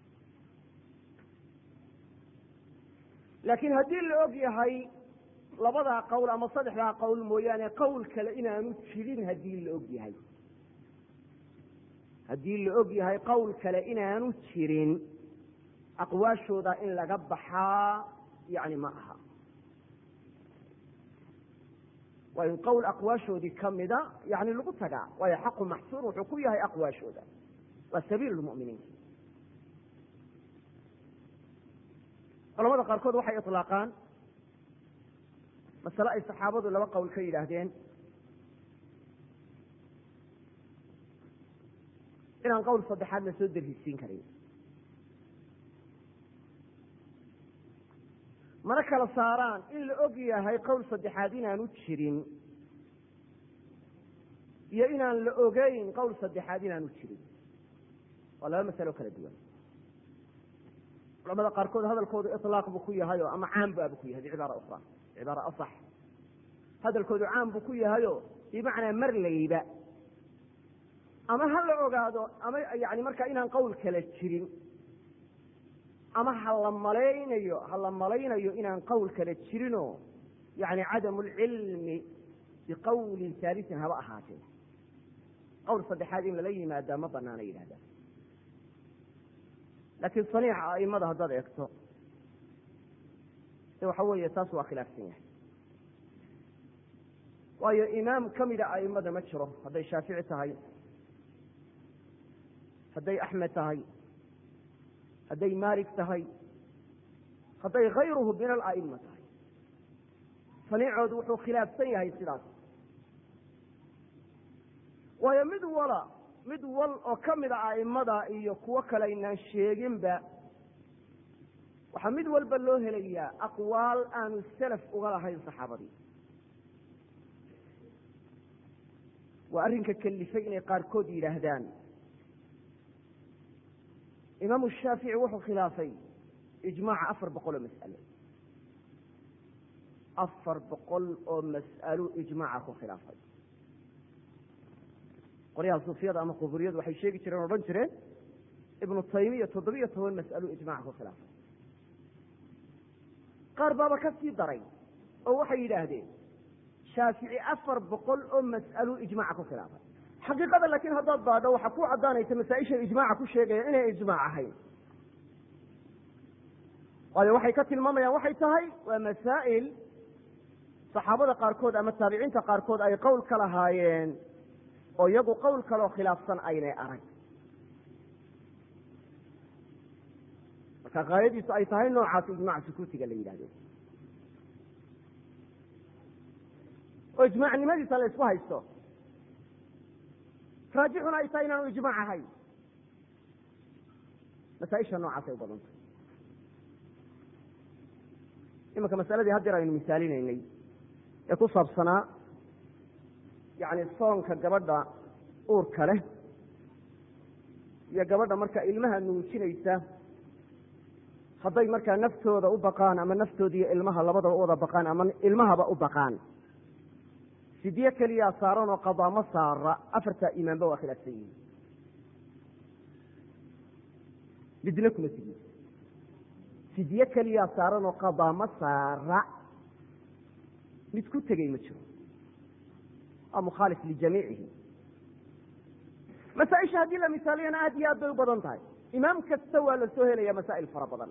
A: laakiin haddii la og yahay labadaa qowl ama saddexdaa qowl mooyaane qowl kale inaanu jirin haddii la og yahay haddii la og yahay qowl kale inaanu jirin aqwaashooda in laga baxaa yani ma aha waa in qowl aqwaashoodii kamida yani lagu tagaa waayo xaqu maxsuur wuxuu ku yahay aqwaashooda waa sabiil lmuminiin culamada qaarkood waxay iطlaaqaan masale ay saxaabadu laba qowl ka yidhaahdeen inaan qowl saddexaad la soo darisiin karin mana kala saaraan in la og yahay qowl saddexaad inaanu jirin iyo inaan la ogeyn qowl saddexaad inaanu jirin waa laba masalo kala duwan culamada qaarkood hadalkoodu iطlaaq buu ku yahay oo ama caam baabu ku yahay bicibaara ukra cibaara asax hadalkoodu caam buu ku yahayo bimacnaa mar layba ama ha la ogaado ama yani markaa inaan qowl kala jirin ama ha la malaynayo ha la malaynayo inaan qowl kala jirinoo yani cadamu lcilmi biqowlin haalisin haba ahaatee qowl saddexaad in lala yimaadaa ma banaana yidhahdaa laakiin saniixa aimada haddaad eegto de waxa weeye taas waa khilaafsan yahay waayo imaam kamida aimada ma jiro hadday shaafici tahay hadday axmed tahay hadday maalik tahay hadday kayruhu min ala'ima tahay saniicoodu wuxuu khilaafsan yahay sidaas waayo mid wala mid wal oo ka mida a'imada iyo kuwo kale aynaan sheeginba waxaa mid walba loo helayaa aqwaal aanu salaf uga lahayn saxaabadii waa arrinka kalifay inay qaarkood yidhaahdaan imaamu shaafici wuxuu khilaafay ijmaaca afar boqol oo mas'alo afar boqol oo mas'alo ijmaaca ku khilaafay qolyaha suufiyada ama quburiyadu waxay sheegi jireen o odhan jireen ibnu taymiya toddobiyo toban mas'alo ijmaca ku khilaafay qaar baaba ka sii daray oo waxay yidhaahdeen shaafici afar boqol oo mas'alo ijmaca ku khilaafay xaqiiqada laakiin haddaad baadho waxaa ku caddaanaysa masaa-isha ijmaaca ku sheegaya inay ijmaac ahayn waayo waxay ka tilmaamayaan waxay tahay waa masaa'il saxaabada qaarkood ama taabiciinta qaarkood ay qowl ka lahaayeen oo iyagu qowl kaloo khilaafsan aynay arag marka kaayadiisu ay tahay noocaas ijmac sukuutiga la yidhahdo oo ijmaacnimadiisa la isku haysto raajixuna ay tahay inaanu ijmaac ahayn masaaisha noocaasay u badantay imanka masaladii haddeer aynu misaalinaynay ee ku saabsanaa yani soonka gabadha uurka leh iyo gabadha marka ilmaha nuujinaysa hadday markaa naftooda u baqaan ama naftooda iyo ilmaha labadaba u wada baqaan ama ilmahaba u baqaan fidye keliyaa saaran oo qadaa ma saara afartaa imaanba waa khilaafsan yihin midna kuma tigi fidye keliyaa saaran oo qadaa ma saara mid ku tegey ma jiro waa mukhaalif lijamiicihi masaaisha haddii la misaaliyana aad iyo aad bay u badan tahay imaam kasta waa la soo helaya masaa'il fara badan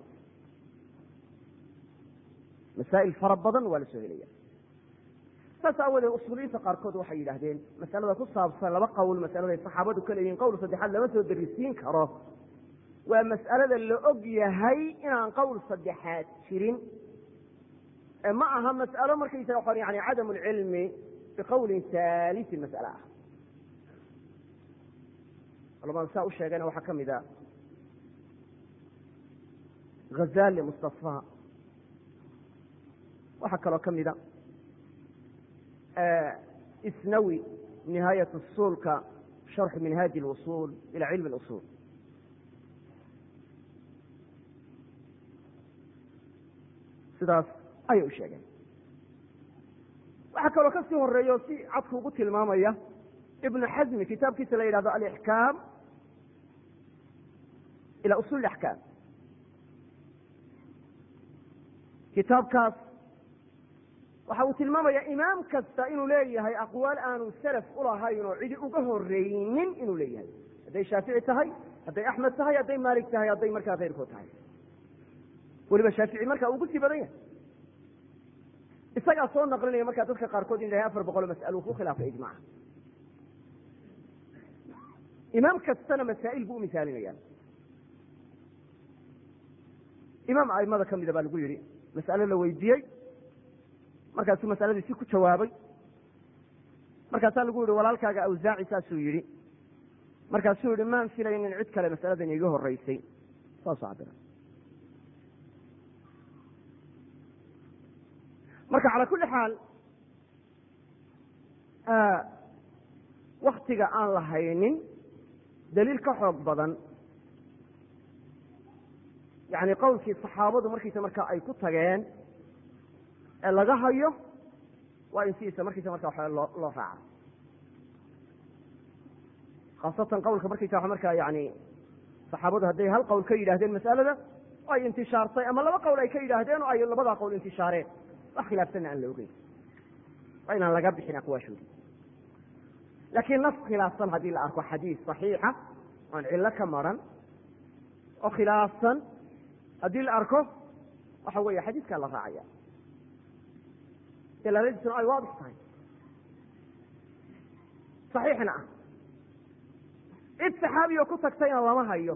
A: masaa'il fara badan waa la soo helaya saas aawadeed usuuliyiinta qaarkood waxay yidhaahdeen masalada ku saabsan laba qowl masaladay saxaabadu ka leeyihin qowl saddexaad lama soo darisiin karo waa mas'alada la og yahay inaan qowl saddexaad jirin ee ma aha mas'alo markaysaga qor yani cadam lcilmi biqowlin haalisin mas'ale ah culamada saa u sheegayna waxaa ka mid a ghazali mustafa waxaa kaloo ka mida isnawi nihaayat usulka sharxu minhaaji اlusul ila cilmi اlusul sidaas ayay u sheegeen waxaa kaloo kasii horeeya o si cadku ugu tilmaamaya ibnu xasmi kitaabkiisa la yidhahdo alixkaam ila usul axkaam kitaabkaas waxa uu tilmaamaya imaam kasta inuu leeyahay aqwaal aanu salaf ulahayn oo cidi uga horeynin inuu leeyahay hadday shaafici tahay hadday axmed tahay hadday maalik tahay hadday markaa keyrkood tahay weliba shaafici marka ugu sii badan yahay isagaa soo naqlinaya markaa dadka qaarkood in lahay afar boqol mas'alo ku khilaafay ijmaca imaam kastana masaa'il buu umisaalinaya imaam aimada kamida baa lagu yihi mas'alo la weydiiyey markaasuu masaladiisi ku jawaabay markaasaa lagu yihi walaalkaaga awsaaci saasuu yihi markaasuu yihi maan filaynin cid kale masaladan iga horeysay saasuu cabira marka calaa kulli xaal waktiga aan la haynin daliil ka xoog badan yani qowlkii saxaabadu markiisa markaa ay ku tageen ee laga hayo waa in sidiisa markiisa marka waxa loo loo raaca khaasatan qowlka markiisa waa markaa yani saxaabadu hadday hal qowl ka yidhahdeen mas'alada oo ay intishaartay ama laba qowl ay ka yidhaahdeen oo ay labadaa qowl intishaareen wax khilaafsanna aan la ogeyn waa inaan laga bixin aqwaashoodi laakiin nas khilaafsan haddii la arko xadiis saxiixa oon cillo ka maran oo khilaafsan haddii la arko waxa weeye xadiiskaa la raacaya dalaaladiisuna ay waadix tahay saxiixna ah cid saxaabi oo ku tagtayna lama hayo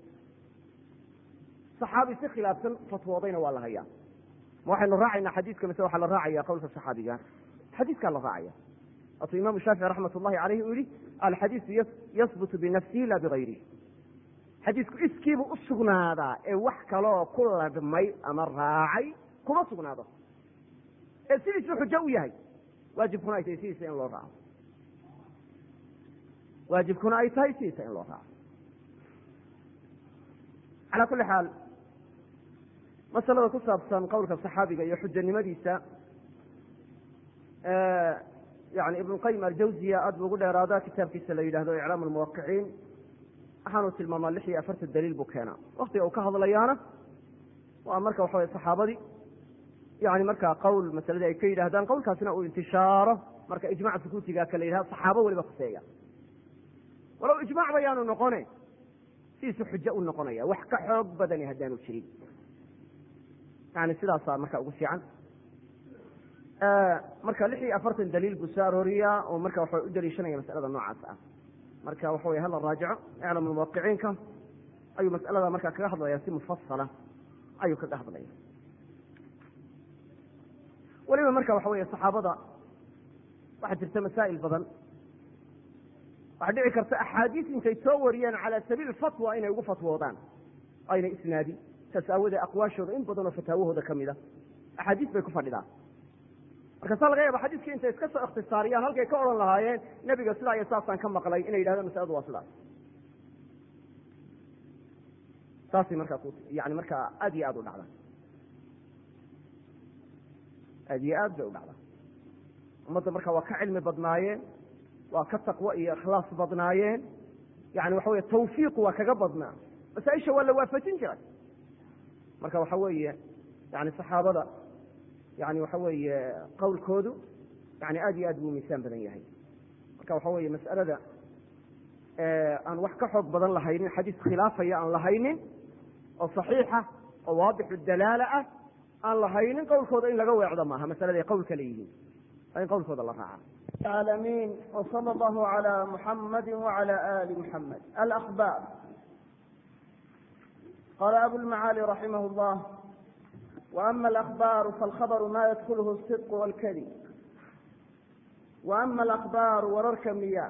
A: saxaabi si khilaafsan fatwoodayna waa la hayaa ma waxaynu raacaynaa xadiiska mise waxaa la raacaya qowlka saxaabiga xadiiskaa la raacaya waatuu imaamu shaafici raxmat ullahi caleyhi uu yihi alxadiisu yasbutu binafsihi la bigayrihi xadiisku iskiibuu u sugnaadaa ee wax kaloo ku ladhmay ama raacay kuma sugnaado ee sidiisuu xujo u yahay waajibkuna ay tahay sidiisa in loo raaco waajibkuna ay tahay sidiisa in loo raaco calaa kulli xaal masalada ku saabsan qowlka saxaabiga iyo xujanimadiisa yani ibn qayim aljawziya aad bu ugu dheeraada kitaabkiisa la yidhahdo iclaam lmuwaqiciin waxaanu tilmaamaa lix iyo afartan daliil buu keenaa waktiga uu ka hadlayaana waa marka waxa wey saxaabadii yani markaa qowl masaladii ay ka yidhahdaan qowlkaasina uu intishaaro marka ijmac sukuutiga ka la yidhahdo saxaabo weliba khuseeya walow ijmac bayaanu noqone sidiisu xujo u noqonaya wax ka xoog badani haddaanu jirin yani sidaasaa marka ugu fiican marka lix iyo afartan daliil buu soo arooriyaa oo marka waxa u daliishanaya masalada noocaas ah marka waxa wey hala raajico iclam muwaqiciinka ayuu mas'alada marka kaga hadlaya si mufasala ayuu kaga hadlaya weliba marka waxa wey saxaabada waxaa jirta masaa'il badan waxaa dhici karta axaadiis intay soo wariyeen cala sabiil fatwa inay ugu fatwoodaan ayna isnaadin saas aawadee aqwaashooda in badanoo fataawahooda ka mid a axaadiis bay ku fadhidaan markaasaa laga yaaba xadiiskii intay iska soo ikhtisaariyaan halkay ka odhan lahaayeen nebiga sidaa iyo saasaan ka maqlay inay yidhahdaan masaladu waa sidaas saasay markaa ku yani markaa aad iyo aad u dhacdaa aad iyo aad bay u dhacdaa ummadda marka waa ka cilmi badnaayeen waa ka taqwo iyo ikhlaas badnaayeen yani waxa weye tawfiiqu waa kaga badnaa masaaisha waa la waafajin jiray marka waxa weeye yani saxaabada yani waxa weeye qowlkoodu yani aad iyo aad buu miisaan badan yahay marka waxa weeye mas'alada aan wax ka xoog badan lahaynin xadiis khilaafaya aan lahaynin oo saxiixa oo waadixu dalaala ah aan lahaynin qowlkooda in laga weecdo maaha masalada ay qowl ka leeyihiin waa in qowlkooda la raaca
B: العالمين وصلى الله على محمد وعلى آل محمد الأخبار قال أبو المعالي رحمه الله وأما الأخبار فالخبر ما يدخله الصدق والكذب وأما الأخبار وررك مياه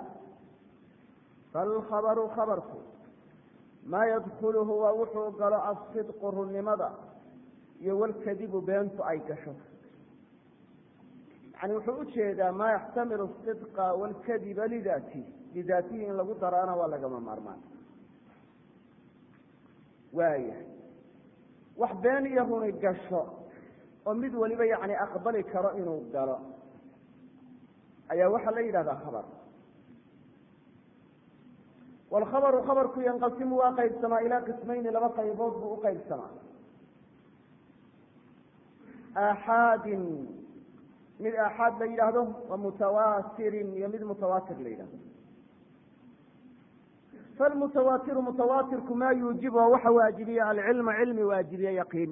B: فالخبر خبرك ما يدخله ووحو قال الصدق الرنمضة والكذب بينت أي كشف yani wuxuu u jeedaa maa yaxtamilu sidqa walkadiba lidaati lidaatihi in lagu daraana waa lagama maarmaan waaya wax been iyo runi gasho oo mid waliba yani aqbali karo inuu galo ayaa waxaa la yidhahdaa khabar wlkhabaru khabarku yanqasimu waa qaybsamaa ilaa qismayni laba qaybood buu u qaybsamaa aaxaadin mid aaxaad la yidhaahdo wa mutawaatirin iyo mid mutawaatir la yidhahdo falmutawaatiru mutawaatirku maa yuujibu oo waxa waajibiya alcilma cilmi waajibiye yaqiin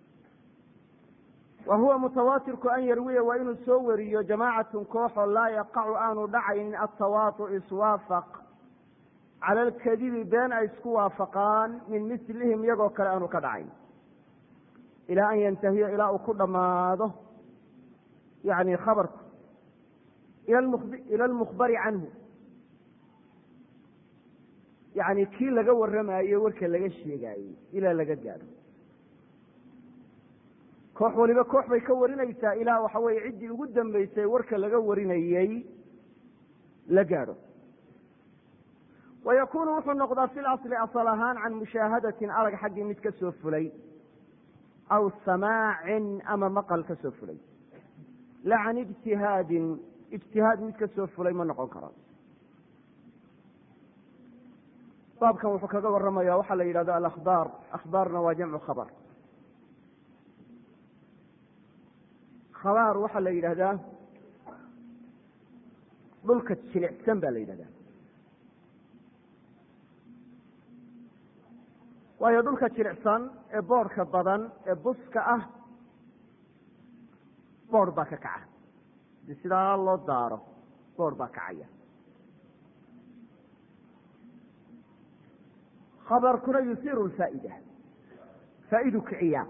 B: wa huwa mutawaatirku an yarwiya waa inuu soo wariyo jamaacatun kooxoo laa yaqacu aanu dhacaynin altawaatu iswaafaq cala alkadibi been ay isku waafaqaan min mislihim iyagoo kale aanu ka dhacayn ilaa an yantahiya ilaa uu ku dhammaado yani khabarku ila almukhbari canhu yani kii laga warramayo warka laga sheegaayey ilaa laga gaadho koox waliba koox bay ka warinaysaa ilaa waxa weeye ciddii ugu dambeysay warka laga warinayey la gaadho wayakunu wuxuu noqdaa fi lasli asal ahaan can mushaahadatin arag xaggii mid ka soo fulay aw samaacin ama maqal ka soo fulay la can ijtihaadin ijtihaad mid ka soo fulay ma noqon karo baabkan wuxuu kaga warramaya waxaa la yidhahdo alakhbaar akhbaarna waa jamcu khabar khabaar waxaa la yidhahdaa dhulka jilicsan ba la yidhahdaa waayo dhulka jilicsan ee boodhka badan ee buska ah boodh baa ka kaca di sidaa loo daaro boodh baa kacaya khabarkuna yusiiru lfaa'ida faa'idu kiciyaa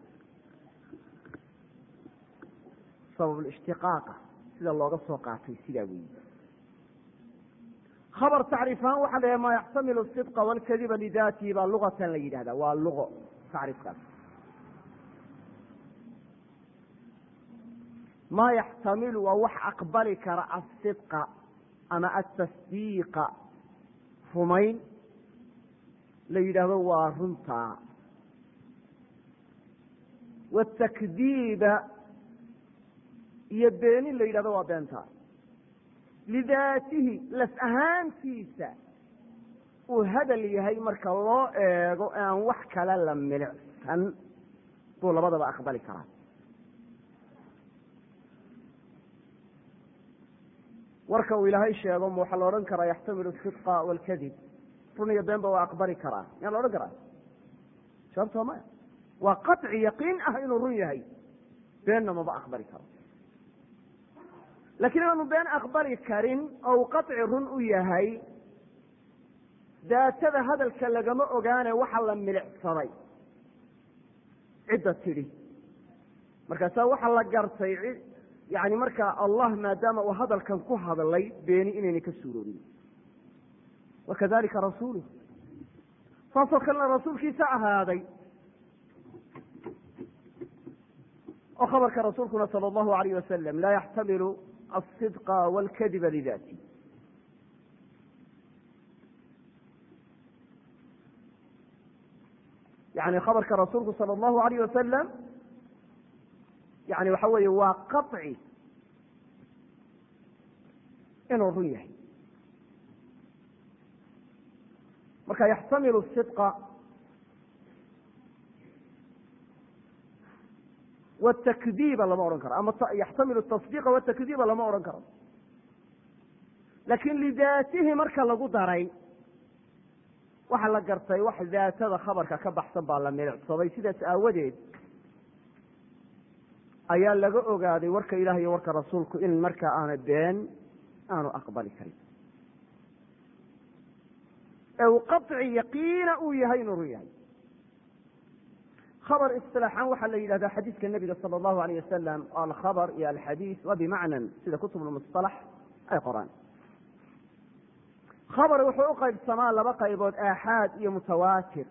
B: sabab lishtiqaaqa sida looga soo qaatay sidaa weyi khabar tacriif ahaan waxa la maa yaxtamilu sidqa walkadiba lidaatihi baa lugatan la yidhahda waa lugo tacriifkaas maa yaxtamilu waa wax aqbali kara asidqa ama atasdiiqa rumayn la yidhaahdo waa runtaa watakdiiba iyo beenin la yidhahdo waa beentaa lidaatihi laf ahaantiisa uu hadal yahay marka loo eego aan wax kale la milicsan buu labadaba aqbali karaa warka uu ilaahay sheego ma waxaa la odhan karaa yaxtamilu sidqa walkadib run iyo beenba waa aqbali karaa miyaa la odhan karaa sababto maya waa qaطci yaqiin ah inuu run yahay beenna maba aqbali karo lakiin inaanu been aqbali karin oo uu qaطci run u yahay daatada hadalka lagama ogaane waxa la milicsaday cidda tidhi markaasaa waxaa la gartay yani markaa allah maadaama uu hadalkan ku hadlay beeni inaynay ka suuroorin wakadalika rasuuluh saasoo kalena rasuulkiisa ahaaday oo khabarka rasuulkuna sala allahu alayh wasalam laa yaxtamilu asidqa walkadiba lidati yani khabarka rasuulku sala allahu alayh wasalam yani waxa weeye waa qaطci inuu run yahay marka yaxtamilu sidqa wtakdiiba lama odhan karo ama yaxtamilu tasdiiqa watakdiiba lama odhan karo lakin lidaatihi marka lagu daray waxa la gartay wax daatada khabarka ka baxsan baa la milicsaday sidaas aawadeed ayaa laga ogaaday warka ilaah iyo warka rasuulku in markaa aana been aanu aqbali karin ee uu qaطci yaqiina uu yahay inuu run yahay khabar isilaaxaan waxaa la yidhahdaa xadiiska nebiga sala allahu alayh wasalam alkhabar iyo alxadiis waa bimacnan sida kutub lmusalax ay qoraan khabar wuxuu u qaybsamaa laba qaybood aaxaad iyo mutawaatir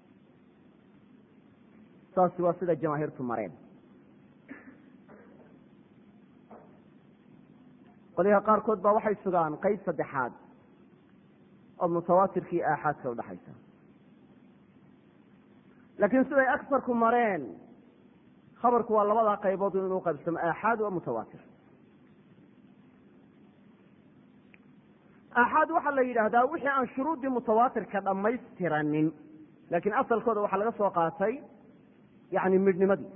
B: saasi waa sida jamaahiirtu mareen qolyaha qaarkood baa waxay sugaan qayb saddexaad oo mutawaatirkii aaxaadka udhaxaysa laakiin siday agsarku mareen khabarku waa labadaa qaybood inuu qaybsamo aaxaad waa mutawaatir aaxaad waxaa la yidhaahdaa wixii aan shuruuddii mutawaatirka dhammaystiranin laakiin asalkooda waxaa laga soo qaatay yani midhnimadii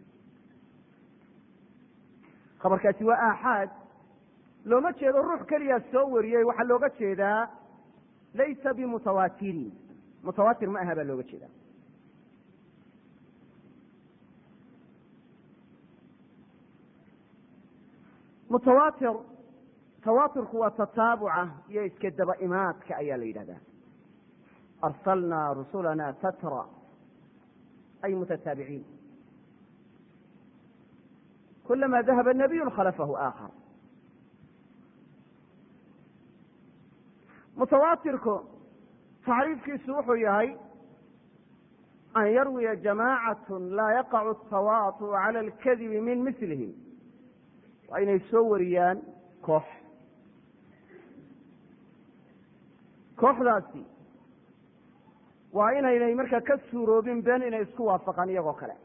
B: khabarkaasi waa aaxaad looma jeedo ruux keliyaa soo wariyey waxaa looga jeedaa laysa bimutawaatirin mutawaatir ma aha baa looga jeedaa mutawaatir tawaaturku waa tataabuca iyo iska daba imaadka ayaa la yidhahdaa arsalnaa rusulana tatra ay mutataabiciin kulama dahaba nabiyu khalafahu aakhar mutawaatirku tacriifkiisu wuxuu yahay an yarwiya jamacat laa yaqacu atawaatu cala alkadibi min mislihim waa inay soo wariyaan koox kooxdaasi waa inaynay markaa ka suuroobin been inay isku waafaqaan iyagoo kale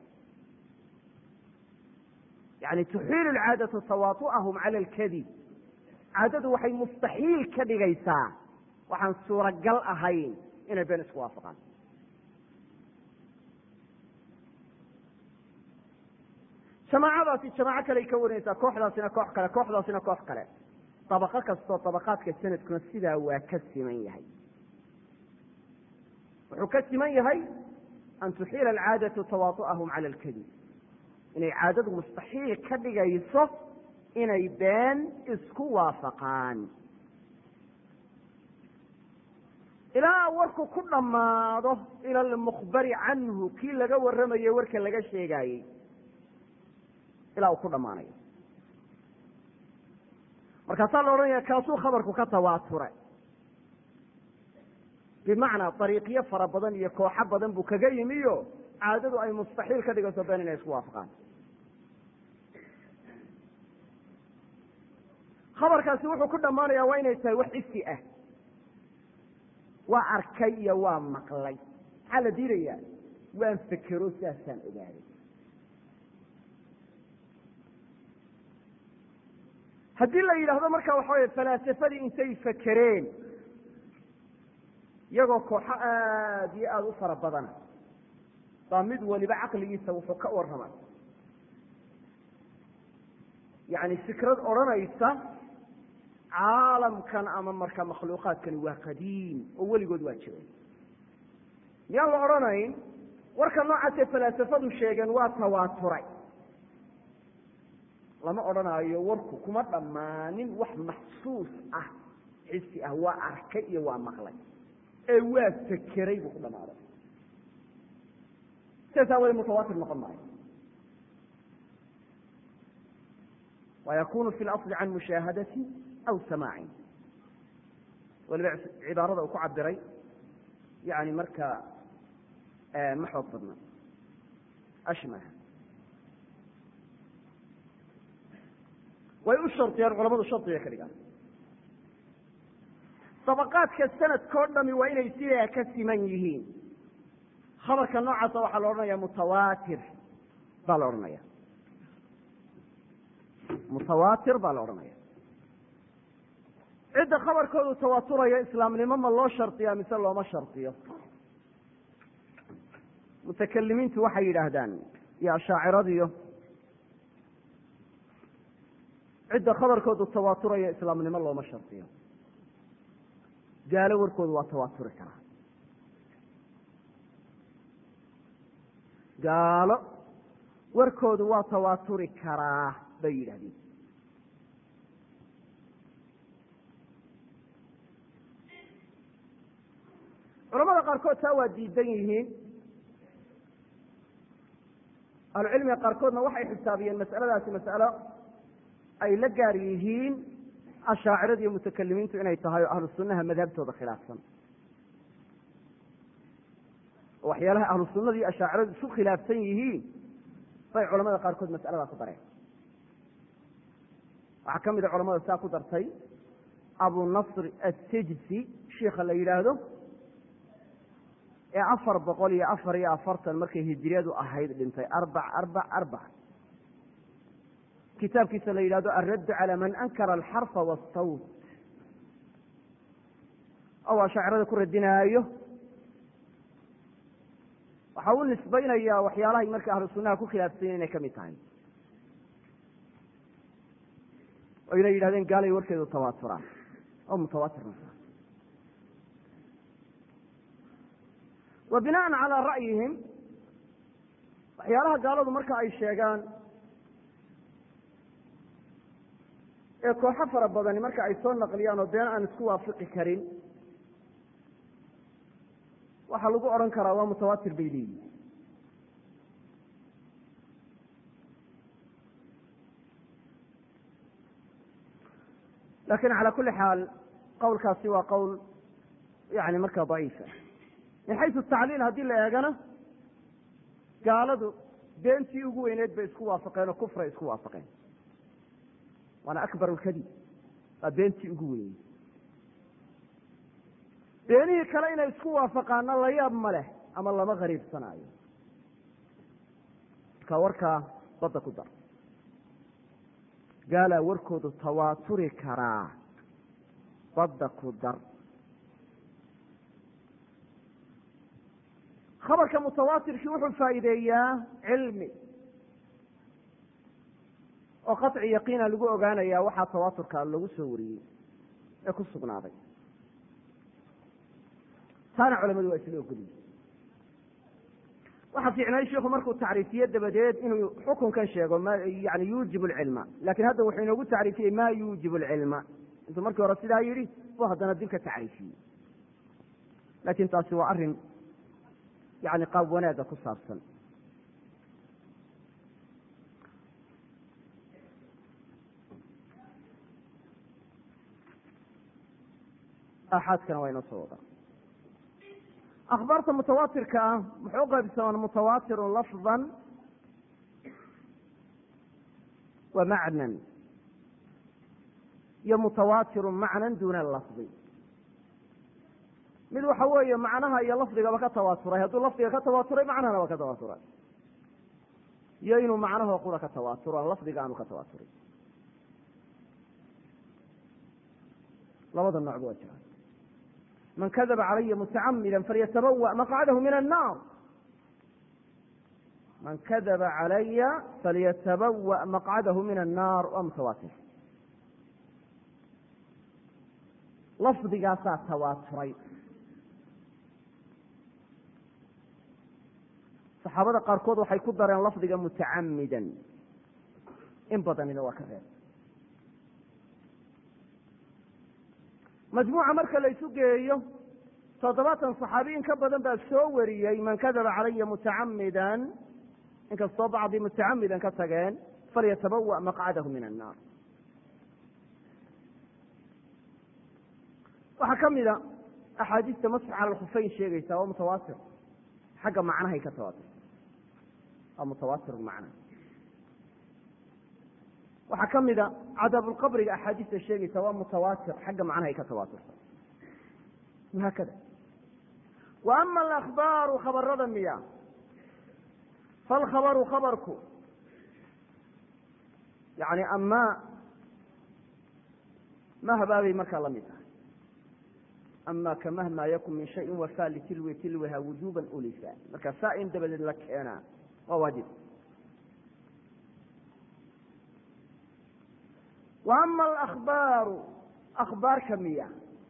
B: yani tuxiilu lcaadatu tawaatu'ahum cala alkadib caadadu waxay mustaxiil ka dhigaysaa waxaan suuragal ahayn inay been isku waafaqaan jamaacadaasi jamaaco kale ay ka warinaysaa kooxdaasina koox kale kooxdaasina koox kale dabaqo kastoo dabaqaadka sanadkuna sidaa waa ka siman yahay wuxuu ka siman yahay an tuxiila alcaadatu tawaatu'ahum cala alkadib inay caadadu mustaxiil ka dhigayso inay been isku waafaqaan ilaa warku ku dhammaado ila almukhbari canhu kii laga warramayo warka laga sheegaayey ilaa uu ku dhammaanayo markaasaa la odhanaya kaasuu khabarku ka tawaature bimacnaa dariiqyo fara badan iyo kooxo badan buu kaga yimiyo caadadu ay mustaxiil ka dhigayso been inay isku waafaqaan khabarkaasi wuxuu ku dhammaanaya waa inay tahay wax isi ah waa arkay iyo waa maqlay maxaa la diidayaa waan fekero sidaasaan ogaaday haddii la yidhaahdo marka waxa weye falaasafadii intay fekereen iyagoo kooxo aada iyo aada u fara badana baa mid waliba caqligiisa wuxuu ka warramay yani fikrad odhanaysa caalamkan ama marka makhluuqaadkani waa qadiim oo weligood waa jiray miyaan la odhanayn warka noocaasee falaasafadu sheegeen waa tawaaturay lama odhanaayo warku kuma dhammaanin wax maxsuus ah xisi ah waa arkay iyo waa maqlay ee waa fekeray buu ku dhammaaday sidaas aawadee mutawaatir noqon maayo wayakunu fi اlasli can mushaahadati aw samaacin waliba cibaarada uu ku cabiray yani marka ma xoog badna ashmah way u shardiyaan culamadu shardiga ka dhigaan dabaqaadka sanadkao dhami waa inay sidaa ka siman yihiin khabarka noocaasa waxaa la odhanaya mutawaatir baa la odhanaya mutawaatir baa la odhanaya cidda khabarkoodu tawaaturaya islaamnimo ma loo shardiyaa mise looma shardiyo mutakalimiintu waxay yidhaahdaan iyo ashaaciradiyo cidda khabarkoodu tawaaturaya islaamnimo looma shardiyo gaalo warkoodu waa tawaaturi karaa gaalo warkoodu waa tawaaturi karaa bay yidhahdeen culamada qaarkood taa waa diidan yihiin ahlucilmiga qaarkoodna waxay xisaabiyeen mas'aladaasi mas'alo ay la gaar yihiin ashaacirada iyo mutakalimiintu inay tahay oo ahlu sunnaha madhabtooda khilaafsan oo waxyaalaha ahlu sunnada iyo ashaaciradu isu khilaafsan yihiin bay culamada qaarkood mas'aladaa ku dareen waxaa ka mid a culamada saa ku dartay abu nasr asijsi shiika la yidhaahdo ee afar boqol iyo afar iyo afartan markay hijiriyadu ahayd dhintay arbac arbac arbac kitaabkiisa la yidhahdo alraddu calaa man ankara alxarfa waasawt oo ashaacirada ku radinaayo waxa u nisbaynayaa waxyaalahay marka ahlu sunnaha ku khilaafsanyen inay ka mid tahay oo inay yidhahdeen gaalay warkeedu tawaaturaan oo mutawaatir noqda wa binaan calaa ra'yihim waxyaalaha gaaladu marka ay sheegaan ee kooxo fara badani marka ay soo naqliyaan oo been aan isku waafiqi karin waxaa lagu odhan karaa waa mutawaatir bay leeyihin lakin calى kuli xaal qowlkaasi waa qowl yani markaa daciifa min xaysu tacliil haddii la eegana gaaladu beentii ugu weyneed bay isku waafaqeen oo kufray isku waafaqeen waana akbar lkadib waa beentii ugu weyneyd beenihii kale inay isku waafaqaana la yaab ma leh ama lama gariibsanaayo marka warkaa badda ku dar gaalaa warkoodu tawaaturi karaa badda ku dar khabarka mutawaatirkii wuxuu faa'iideeyaa cilmi oo qaطci yaqiina lagu ogaanayaa waxaa tawaaturka lagu soo wariyey ee ku sugnaaday taana culamadu waa isla ogoliye waxaa fiicnay shiku markuu tacriifiye dabadeed inuu xukunkan sheego yani yuujib lcilma lakin hadda wuxuu inoogu tacriifiyey ma yuujib lcilma intuu markii hore sidaa yidhi buu haddana dib ka tacriifiyey lakin taasi waa arin yani qaab wanaagga ku saabsan aaxaadkana waa inoo soo wadaa akhbaarta mutawaatirka ah muxuu qaybsamaan mutawaatirun lafdan wa macnan iyo mutawaatirun macnan duna lafdi mid waxa weeye macnaha iyo lafdigaba ka tawaaturay hadduu lafdiga ka tawaaturay macnahana waa ka tawaaturay iyo inuu macnahoo qura ka tawaaturo lafdiga aanu ka tawaaturay labada noocba waa jiraan man kadaba calaya mutacamida falyatabawa maqcadahu min annaar man kadaba calaya falyatabawa maqcadahu min annaar waa mutawaatir lafdigaasaa tawaaturay saxaabada qaarkood waxay ku dareen lafdiga mutacamidan in badanina waa ka reeb majmuuca marka la isu geeyo toddobaatan saxaabiyin ka badan baa soo wariyey man kadaba calaya mutacamidan inkastoo bacdi mutacamidan ka tageen falyatabawa maqcadahu min annaar waxaa ka mida axaadiista masx cala alkhufeyn sheegaysa waa mutawaatir xagga macnahay ka tawaatirta waa mutawaatir macna waxaa ka mida cadaabulqabriga axaadiista sheegaysa waa mutawaatir xagga macnahay ka tawaaturta wahaakada wa ama alakbaaru khabarada miya falkhabaru khabarku yani ama mahbaabay markaa la mid tahay ama kamahma yakun min shayin wafa litilwi tilwiha wujuban ulisa marka saa in dabadeed la keenaa waa waajib wa ama alakbaaru akhbaarka miya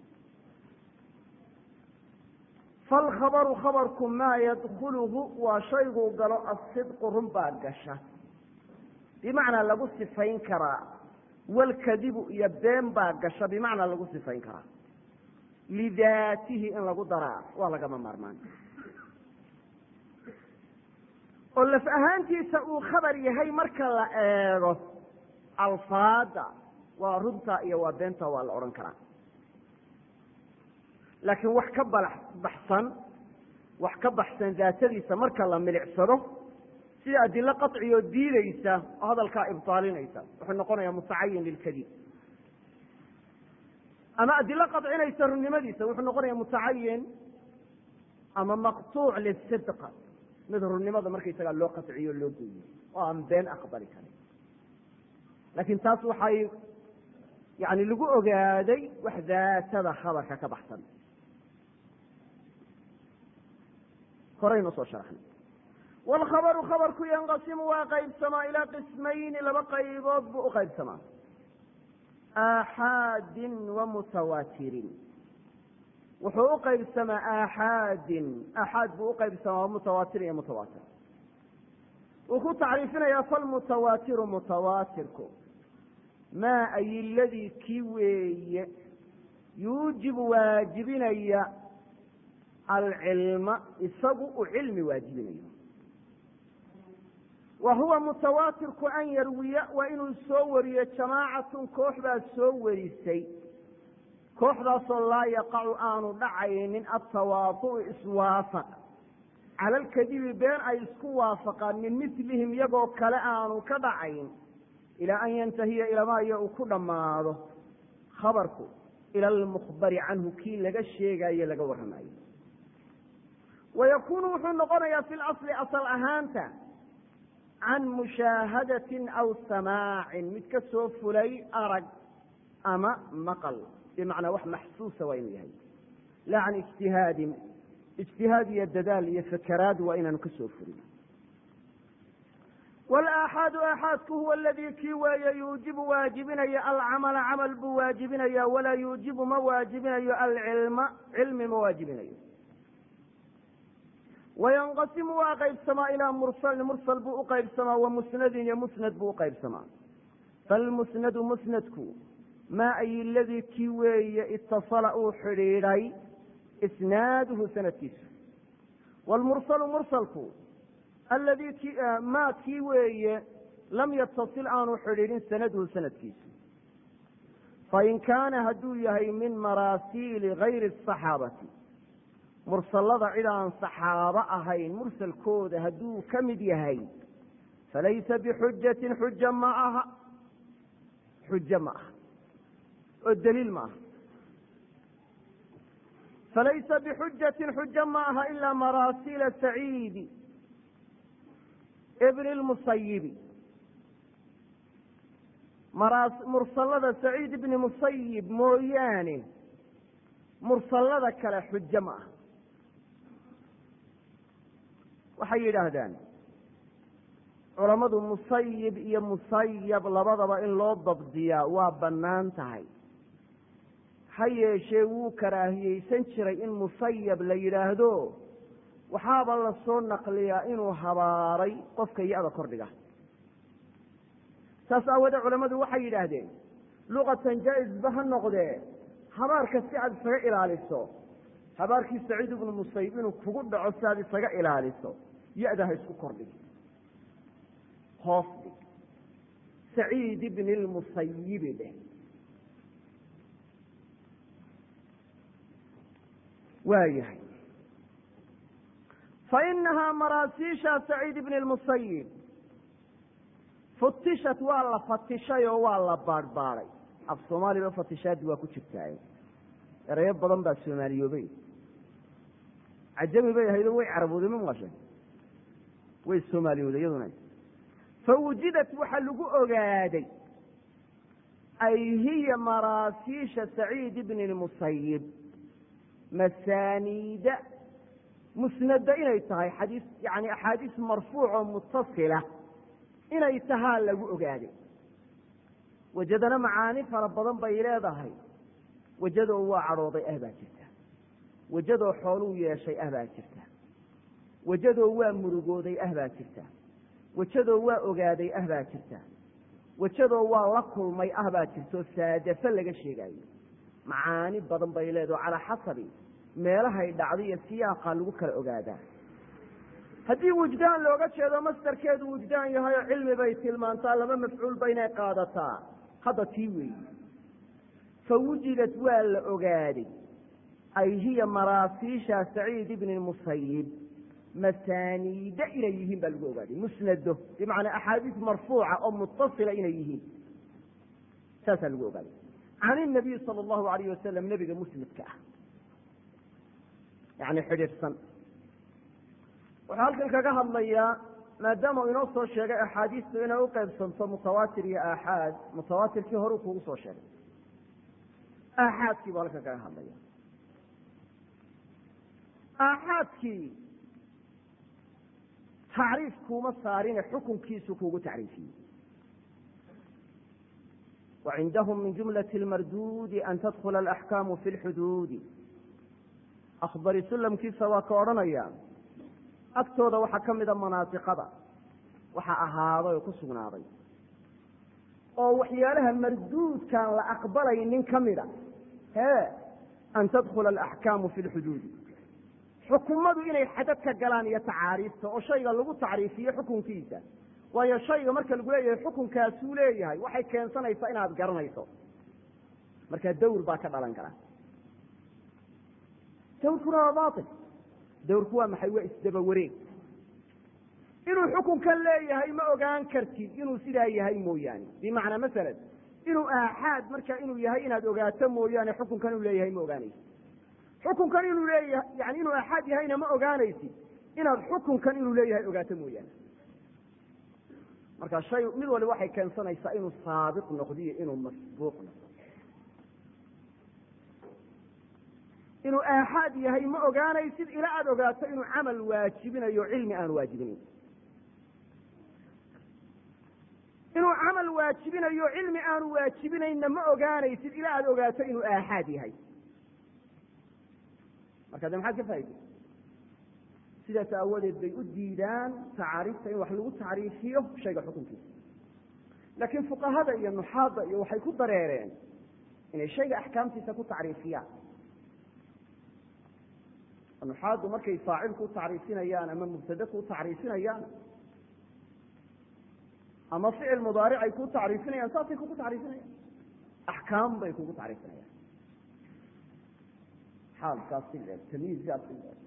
B: falkhabaru khabarku maa yadkuluhu waa shayguu galo asidqu run baa gasha bimacnaa lagu sifayn karaa walkadibu iyo been baa gasha bimacnaa lagu sifayn karaa lidaatihi in lagu daraa waa lagama maarmaan oo laf ahaantiisa uu khabar yahay marka la eego alfaada waa runta iyo waa beenta waa la odhan karaa laakiin wax ka balax baxsan wax ka baxsan daatadiisa marka la milicsado sida adilo qaطciyoo diideysa oo hadalkaa ibtaalinaysa wuxuu noqonayaa mutacayin lilkadib ama adilo qaطcinaysa runnimadiisa wuxuu noqonaya mutacayin ama maqtuuc lisidq mid runnimada markaysagaa loo qatciyo loo gooyo oo aan been aqbali karin laakiin taas waxay yani lagu ogaaday wax daatada khabarka ka baxsan horaynu soo sharaxnay wlkhabaru khabarku yanqasimu waa qaybsamaa ilaa qismayni laba qaybood buu u qaybsamaa aaxaadin wa mutawaatirin wuxuu u qaybsamaa aaxaadin aaxaad buu uqaybsamaa mutawaatir iyo mutawaatir wuu ku tacriifinayaa falmutawaatiru mutawaatirku maa ay ladii kii weeye yuujibu waajibinaya alcilma isagu uu cilmi waajibinayo wa huwa mutawaatirku an yarwiya waa inuu soo wariyo jamaacatun koox baa soo warisay kooxdaasoo laa yaqacu aanu dhacaynin atawaadu'u iswaafaq cala alkadibi been ay isku waafaqaan min milihim iyagoo kale aanu ka dhacayn ilaa an yantahiya ilamaayo uu ku dhammaado khabarku ila almukhbari canhu kii laga sheegayo laga warramayo wa yakuunu wuxuu noqonayaa fi lasli asal ahaanta can mushaahadatin aw samaacin mid ka soo fulay arag ama maqal bimacnaa wax maxsuusa waa inuu yahay laa can ijtihaadin ijtihaad iyo dadaal iyo fakaraad waa inaanu ka soo fulin wlaaxaadu aaxaadku huwa aladii kii weeye yuujibu waajibinaya alcamala camal buu waajibinaya walaa yuujibu ma waajibinayo alcilma cilmi ma waajibinayo wayanqasimu waa qaybsamaa ilaa mursalin mursal buu uqaybsamaa wa musnadin iyo musnad buu uqaybsamaa falmusnadu musnadku maa ay ladii kii weeye itasala uu xidhiidhay isnaaduhu sanadkiisu wlmursalu mursalku alladii ki maa kii weeye lam yatasil aanu xidhiidhin sanaduhu sanadkiisu fain kaana hadduu yahay min maraasiili gayri asaxaabati mursalada cid aan saxaabo ahayn mursalkooda hadduu ka mid yahay falaysa bixujatin xuja ma aha xujo ma aha oo daliil ma aha falaysa bixujatin xujo ma aha ilaa maraasiila saciidi bni lmusayibi mursalada saciid ibni musayib mooyaane mursalada kale xujo ma aha waxay yidhaahdaan culammadu musayib iyo musayab labadaba in loo dabdiyaa waa bannaan tahay ha yeeshee wuu karaahiyeysan jiray in musayab la yidhaahdo waxaaba la soo naqliyaa inuu habaaray qofka ya-da kordhiga saas aawoodee culammadu waxay yidhaahdeen luqatan jaa-isba ha noqdee habaarka si aad isaga ilaaliso habaarkii saciid ibnu musayib inuu kugu dhaco si aad isaga ilaaliso ya-da ha isku kordhig hoos dhig saciid ibni lmusayibi dheh waayahay fainahaa maraasiisha saciid ibni lmusayib futishat waa la fatishay oo waa la baadhbaadhay af soomaaliba fatishaadi waa ku jirtaaye erayo badan baa soomaaliyoobay cajami bay ahaydoo way carabooday ma maqashay way soomaaliyooday iyaduna fawujidat waxaa lagu ogaaday ay hiya maraasiisha saciid ibni lmusayib masaaniida musnada inay tahay xadiis yani axaadiis marfuuc oo mutasila inay tahaa lagu ogaaday wajadana macaani fara badan bay leedahay wajadoo waa cadhooday ah baa jirta wajadoo xooluu yeeshay ah baa jirta wajadoo waa murugooday ah baa jirta wajadoo waa ogaaday ah baa jirta wajadoo waa la kulmay ah baa jirto saadafo laga sheegaayo macaani badan bay leedaho calaa xasabi meelahay dhacday iyo siyaaqa lagu kala ogaadaa haddii wujdaan looga jeedo mastarkeedu wujdaan yahay oo cilmi bay tilmaantaa laba mafcuul ba inay qaadataa hadda tii weeyi fawujidat waa la ogaaday ay hiya maraasiisha saciid ibni musayib masaaniida inay yihiin baa lagu ogaaday musnado bimacnaa axaadiis marfuuca oo mutasila inay yihiin saasaa lagu ogaaday can inabiy sala allahu alayh wasalam nebiga musnadka ah yani xidhiidhsan wuxuu halkan kaga hadlayaa maadaama uu inoo soo sheegay axaadiistu inay u qaybsanto mutawaatir iyo aaxaad mutawaatirkii hore u kugu soo sheegay aaxaadkii buu halkan kaga hadlaya aaxaadkii tacriif kuuma saarine xukunkiisu kuugu tacriifiyey وعindhm min جumlaة الmarduudi an tadkula الأxkaamu fi اlxuduudi akbari sulamkiisa waa ka odhanaya agtooda waxaa ka mida manaatiqada waxa ahaaday oo ku sugnaaday oo waxyaalaha marduudkaan la aqbalaynin ka mida he an tadkula الأxkaamu fi اlxuduudi xukumadu inay xadadka galaan iyo tacaariifta oo shayga lagu tacriifiyo xukunkiisa waayo shayga marka lagu leeyahay xukunkaasuu leeyahay waxay keensanaysaa inaad garanayso marka dawr baa ka dhalan kara dawrkuna waa bail dawrku waa maxay waa isdaba wareeg inuu xukunkan leeyahay ma ogaan kartid inuu sidaa yahay mooyaane bimacnaa masalan inuu aaxaad marka inuu yahay inaad ogaato mooyaane xukunkan inuu leeyahay ma ogaanaysid xukunkan inuu leeyahay yani inuu aaxaad yahayna ma ogaanaysid inaad xukunkan inuu leeyahay ogaato mooyaane marka shay mid waliba waxay keensanaysaa inuu saabiq noqdo iyo inuu masbuuq noqdo inuu aaxaad yahay ma ogaanaysid ilaa aada ogaato inuu camal waajibinayo cilmi aan waajibinayn inuu camal waajibinayo cilmi aanu waajibinaynna ma ogaanaysid ilaa aada ogaato inuu aaxaad yahay marka de maxaad ka faaiday sidaas aawadeed bay u diidaan tacaariifta in wax lagu tacriifiyo shayga xukunkiisa laakiin fuqahada iyo nuxaadda iyo waxay ku dareereen inay shayga axkaamtiisa ku tacriifiyaan nuxaaddu markay faacil ku tacriifinayaan ama mubtade ku tacriifinayaan ama ficil mudaaric ay ku tacriifinayaan saasay kugu tacriifinayaan axkaam bay kugu tacriifinayaan xaalkaas si leeg tamyiizkaas si leeg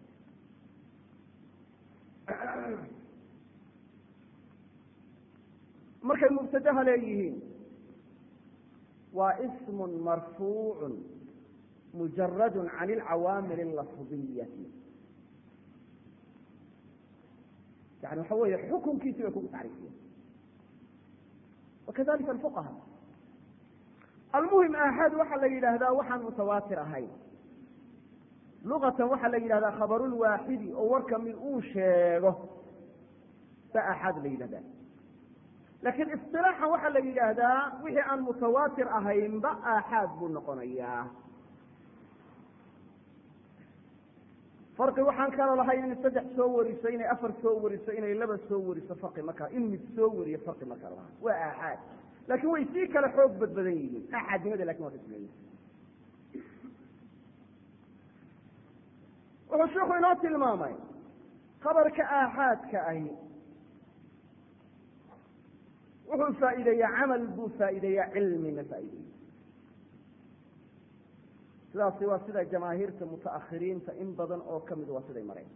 B: markay mubtadaha leeyihiin waa ismu marfuucu mujarad can alcawaamil alafdiyati yani waxa weeye xukunkiisi bay kugu tacriifiyeen wakadalika alfuqaha almuhim aaxaad waxaa la yidhaahdaa waxaan mutawaatir ahayn luqatan waxaa la yidhahdaa khabarulwaaxidi oo warka mid uu sheego ba aaxaad la yidhahdaa laakiin isilaaxan waxaa la yidhaahdaa wixii aan mutawaatir ahaynba aaxaad buu noqonayaa farqi waxaan kala lahayn inay saddex soo wariso inay afar soo wariso inay laba soo wariso farqi markaa in mid soo wariyo farqi ma kala laha waa aaxaad laakiin way sii kala xoog badbadan yihiin aaxaadnimada lakin waa kasleeyihin wuxuu sheikhu inoo tilmaamay khabarka aaxaadka ahi wuxuu faa'iideeyaa camal buu faa'iideeyaa cilmina faa'ideeya sidaasi waa sida jamaahiirta mutaakhiriinta in badan oo kamid waa siday mareen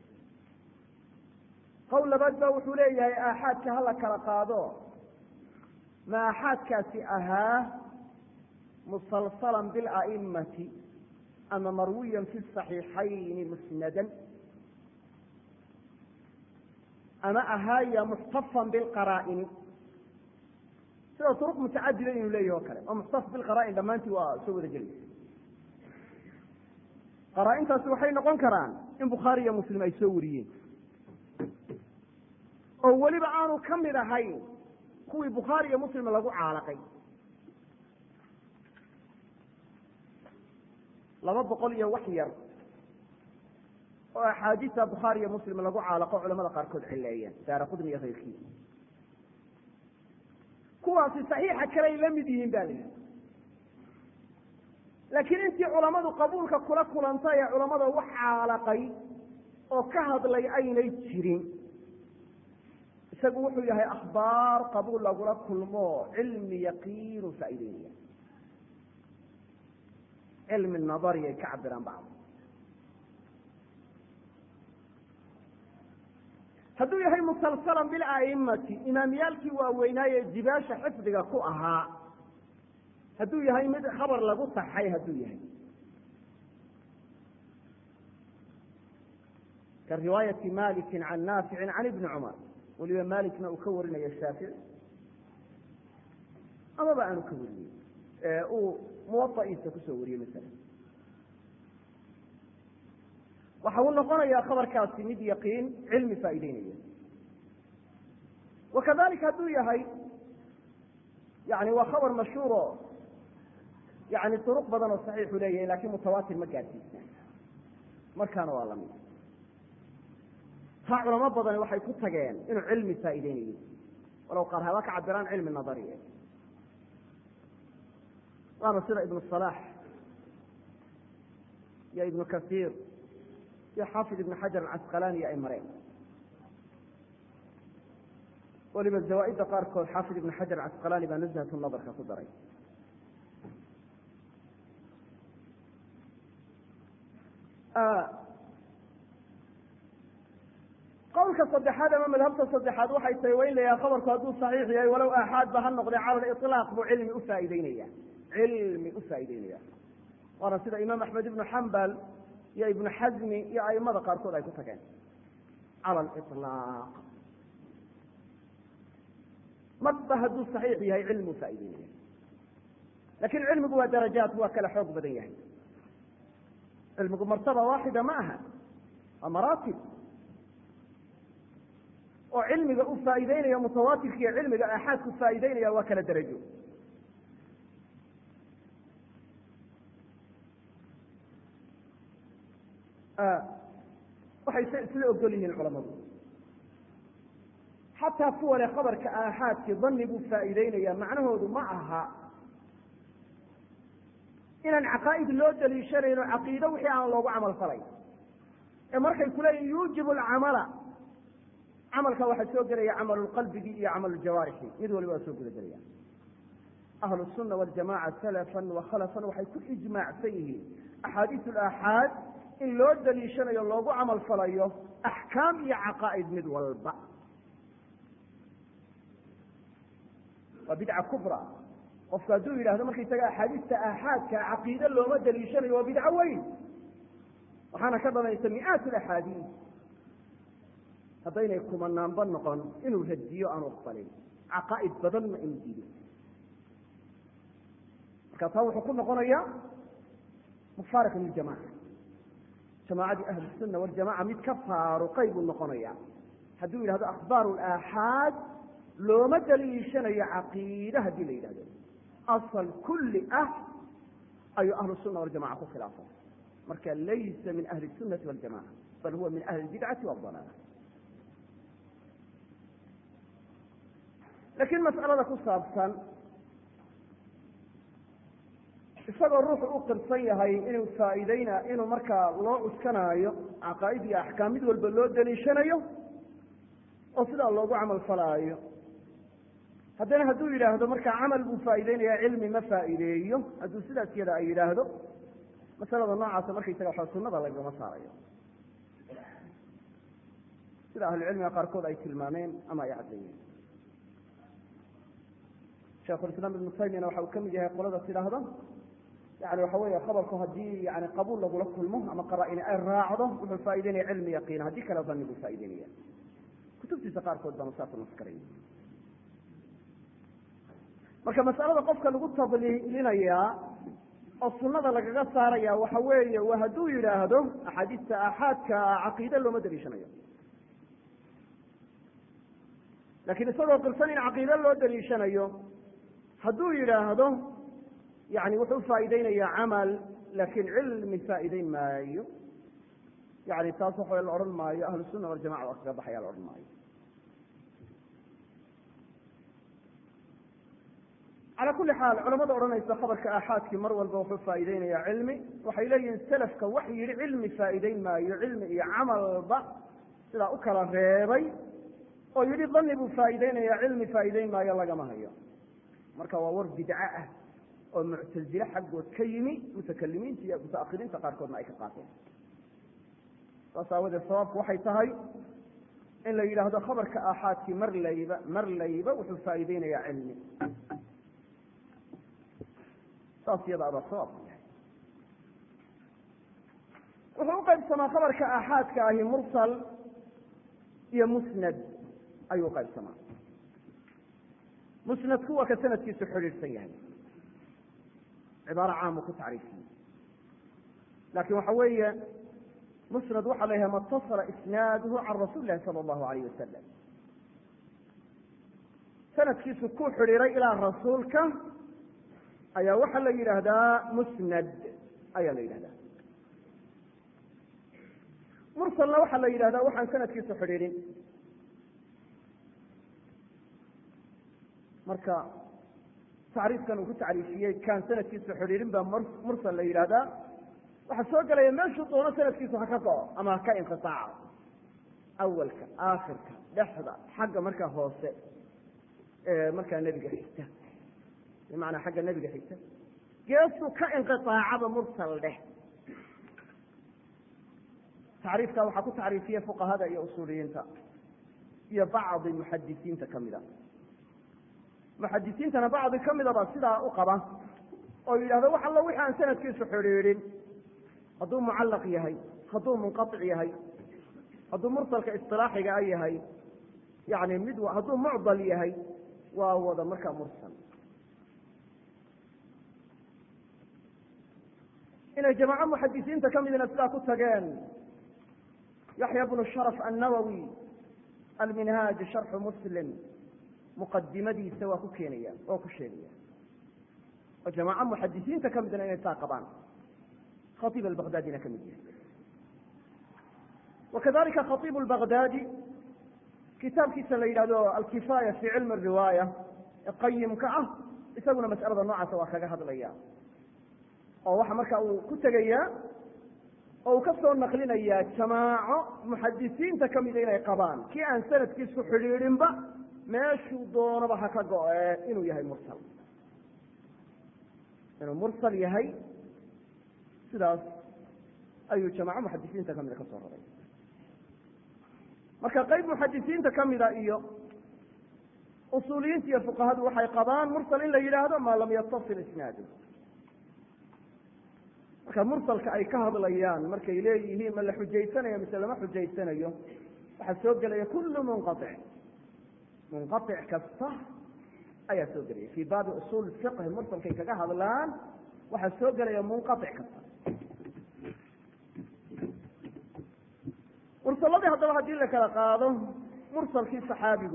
B: qowl labaad ba wuxuu leeyahay aaxaadka hala kala qaado ma aaxaadkaasi ahaa musalsalan bila'imati ama marwiyan fi صaxiixayni musnadan ama ahaaya muxtafan bilqaraa'ini sida turuq mutacadida inuu leeyahi o kale oo muxtaf bilqaraa'in dhammaantii waa soo wada gelaysa qaraa-intaasi waxay noqon karaan in bukhaari iyo muslim ay soo wariyeen oo weliba aanu ka mid ahayn kuwii bukhaari iyo muslim lagu caalaqay laba boqol iyo wax yar oo axaadiista bukhaari iyo muslim lagu caalaqo culamada qaarkood cileeyeen daara qudni iyo kayrkii kuwaasi saxiixa kaley la mid yihiin ba la yidhi laakiin intii culamadu qabuulka kula kulantay ee culamada wax caalaqay oo ka hadlay aynay jirin isagu wuxuu yahay akhbaar qabuul lagula kulmo cilmi yaqiinu faa'ideynaya cilmi nadari ay ka cabiraan bacd hadduu yahay musalsalan bila'imati imaamyaalkii waaweynaaye jibaasha xifdiga ku ahaa hadduu yahay mid khabar lagu saxay hadduu yahay ka riwaayati maliki can naaficin can ibni cumar weliba malikna uu ka warinayo shaafici amaba aanu ka wariyey ee uu muwaaiisa kusoo wariyey masala waxa uu noqonayaa khabarkaasi mid yaqiin cilmi faa'ideynaya wakadalika hadduu yahay yani waa khabar mashhuuro yani duruq badan oo saxiixu leeyahay lakin mutawaatir ma gaadsiisna markaana waa lamid taa culamo badani waxay ku tageen inuu cilmi faa'iideynayo walow qaar haba ka cabiraan cilmi nadariye waana sida ibnu صalax iyo ibnu kasiir iyo xaafid ibnu xajar alcasqalani ay mareen waliba zawaaidda qaarkood xaafid ibnu xajar alcasqalani baa nuzhat nadarka ku daray qowlka saddexaad ama madhabta saddexaad waxay tahay waa in la yaha khabarku hadduu saxiix yahay walow aaxaad ba ha noqdee cala liطlaaq buu cilmi ufaa'ideynaya cilmi ufaa'ideynaya waana sida imaam axmed ibnu xambal iyo ibnu xazmi iyo aimada qaarkood ay ku tageen cala liطlaaq marba hadduu saxiix yahay cilmi ufaa'ideynaya lakin cilmigu waa darajaat waa kala xoog badan yahay cilmigu martaba waaxida ma aha waa maraatib oo cilmiga u faa'ideynaya mutawaatirka iyo cilmiga aaxaadku faa'ideynaya waa kala derajo waxay s isla ogol yihiin culamadu xataa kuwa le khabarka aaxaadki dani buu faa'ideynaya macnahoodu ma aha inaan caqaa'id loo daliishanayno caqiido wixii aan loogu camal falay ee markay kuleeyihin yuujibu alcamala camalka waxaa soo gelaya camalulqalbigi iyo camaluljawaarixi mid waliba waa soo guda gelaya ahlu sunna waljamaca salafan wa khalafan waxay ku ijmaacsan yihiin axaadiis alaaxaad in loo daliishanayo loogu camal falayo axkaam iyo caqaa'id mid walba waa bidca kubra qofku hadduu yidhahdo markaysaga axaadiista aaxaadka caqiide looma daliishanayo waa bidco weyn waxaana ka dhamaysa mi'aat alaxaadiis haddaynay kumanaanba noqon inuu radiyo aanu aqbalin caqaa'id badanna inuu diido marka taa wuxuu ku noqonayaa mufaariq liljamaca jamaacadii ahlusunna waljamaca mid ka faaruqay buu noqonaya hadduu yidhahdo akhbaaru alaaxaad looma daliishanayo caqiide haddii la yidhahdo asal kulli ah ayuu ahlu sunna waljamaca ku khilaafay marka laysa min ahli sunnati waljamaca bal huwa min ahli bidcati waadalaala laakiin mas'alada ku saabsan isagoo ruuxu u qirsan yahay inuu faa'iideyna inuu markaa loo cuskanaayo caqaa'id iyo axkaam mid walba loo daliishanayo oo sidaa loogu camal falaayo haddana hadduu yidhaahdo markaa camal buu faa'ideynaya cilmi ma faa'iideeyo hadduu sidaas yada ay yidhaahdo masalada noocaasa markaysaga waxa sunada lagama saarayo sida ahlucilmiga qaarkood ay tilmaameen ama ay caddeeyeen shekhulislaam ibnu taymiyana waxa uu ka mid yahay qolada tidhaahda yani waxa weeye khabarku haddii yani qabuul lagula kulmo ama qaraa-ini ay raacdo wuxuu faa'ideynaya cilmi yaqiina haddii kale dani buu faa'ideynaya kutubtiisa qaarkood baana saas naskaray marka masalada qofka lagu tadliilinayaa oo sunada lagaga saaraya waxa weeye waa hadduu yidhaahdo axaadiista aaxaadka caqiide looma daliishanayo lakin isagoo qirsan in caqiide loo daliishanayo hadduu yidhaahdo yani wuxuu faa'ideynaya camal lakin cilmi faa'ideyn maayo yani taas waxa la odhan maayo ahlu sunna waljamaca waa kaga baxaya la odhan maayo calaa kuli xaal culamada odhanaysa khabarka aaxaadkii mar walba wuxuu faa'ideynaya cilmi waxay leeyihiin selafka wax yidhi cilmi faa'ideyn maayo cilmi iyo camalba sidaa u kala reebay oo yidhi dani buu faa'ideynaya cilmi faa'ideyn maayo lagama hayo marka waa war bidco ah oo muctazile xaggood ka yimi mutakalimiinta iyo mutaahiriinta qaarkoodna ay ka qaateen saas aawadeed sababku waxay tahay in la yidhaahdo khabarka aaxaadkii mar layba mar layba wuxuu faa'ideynaya cilmi saas iyada abaa sawaabku yahay wuxuu qaybsamaa khabarka aaxaadka ahi mursal iyo musnad ayuu qaybsamaa musnadku waa ka sanadkiisu xidhiidhsan yahay cibaaro caamu ku tacriifiyey laakiin waxa weeye musnad waxaa la yidhaha matasala isnaaduhu can rasuuli lahi sala allahu alayh wasalam sanadkiisu ku xidhiiray ilaa rasuulka ayaa waxaa la yidhaahdaa musnad ayaa la yidhahdaa mursalna waxaa la yidhahdaa waxaan sanadkiisu xidhiidhin marka tacriifkan uu ku tacriifiyey kaan sanadkiisu xidhiidhin baa mursal la yidhahdaa waxaa soo gelaya meeshuu doono sanadkiisu ha ka go-o ama ha ka inqitaaco awalka aakhirka dhexda xagga markaa hoose markaa nebiga xigta bimacnaa xagga nebiga xigta geesuu ka inqiaacaba mursal dheh tacriifka waxaa ku tacriifiya fuqahada iyo usuuliyiinta iyo bacdi muxadisiinta kamida muxadisiintana bacdi kamida baa sidaa u qaba oo yidhahda wax allo wixi aan sanadkiisu xidhiidhin hadduu mucallaq yahay hadduu munqaطic yahay hadduu mursalka isilaaxiga a yahay yani mid hadduu mucdal yahay waa wada markaa mursal inay jamaaco muxadisiinta ka midna sidaa ku tageen yaxya bnu sharaf annawowi alminhaaj sharxu muslim muqadimadiisa waa ku keenaya oo ku sheegaya oo jamaaco muxadisiinta ka midna inay saa qabaan khaiib albaghdadina ka mid yahay wakadalika khaiib lbaghdadi kitaabkiisa la yidhahdo alkifaaya fi cilmi riwaaya ee qayimka ah isaguna mas'alada noocaasa waa kaga hadlaya oo waxa marka uu ku tegayaa oo uu ka soo naqlinayaa jamaaco muxadisiinta kamida inay qabaan kii aan sanadkiisu xidhiidhinba meeshuu doonaba ha ka go-e inuu yahay mursal inuu mursal yahay sidaas ayuu jamaaco muxadisiinta kamida ka soo raray marka qayb muxadisiinta kamida iyo usuuliyiinta iyo fuqahadu waxay qabaan mursal in la yidhaahdo maa lam yatasil isnaadu marka mursalka ay ka hadlayaan markay leeyihiin ma la xujaysanayo mise lama xujaysanayo waxaa soo gelaya kullu munqaic munqaic kasta ayaa soo gelaya fii baabi usuul fiqhi mursalkay kaga hadlaan waxaa soo gelaya munqaic kasta mursaladii haddaba haddii la kala qaado mursalkii saxaabigu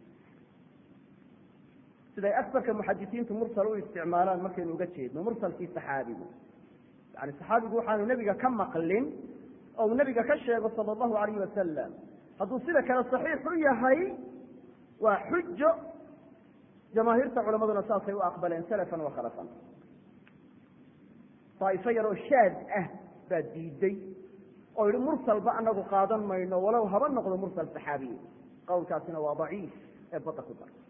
B: siday asarka muxadisiintu mursal u isticmaalaan markaynu uga jeedno mursalkii saxaabigu yani saxaabigu waxaanu nebiga ka maqlin oo uu nebiga ka sheego sala allahu alayh wasalam hadduu sida kale saxiix u yahay waa xujo jamaahiirta culamaduna saasay u aqbaleen salafan wa khalafan daa'ifo yaroo shaad ah baa diiday oo yihi mursalba anagu qaadan mayno walow haba noqdo mursal saxaabiye qowlkaasina waa daciif ee badda ku dar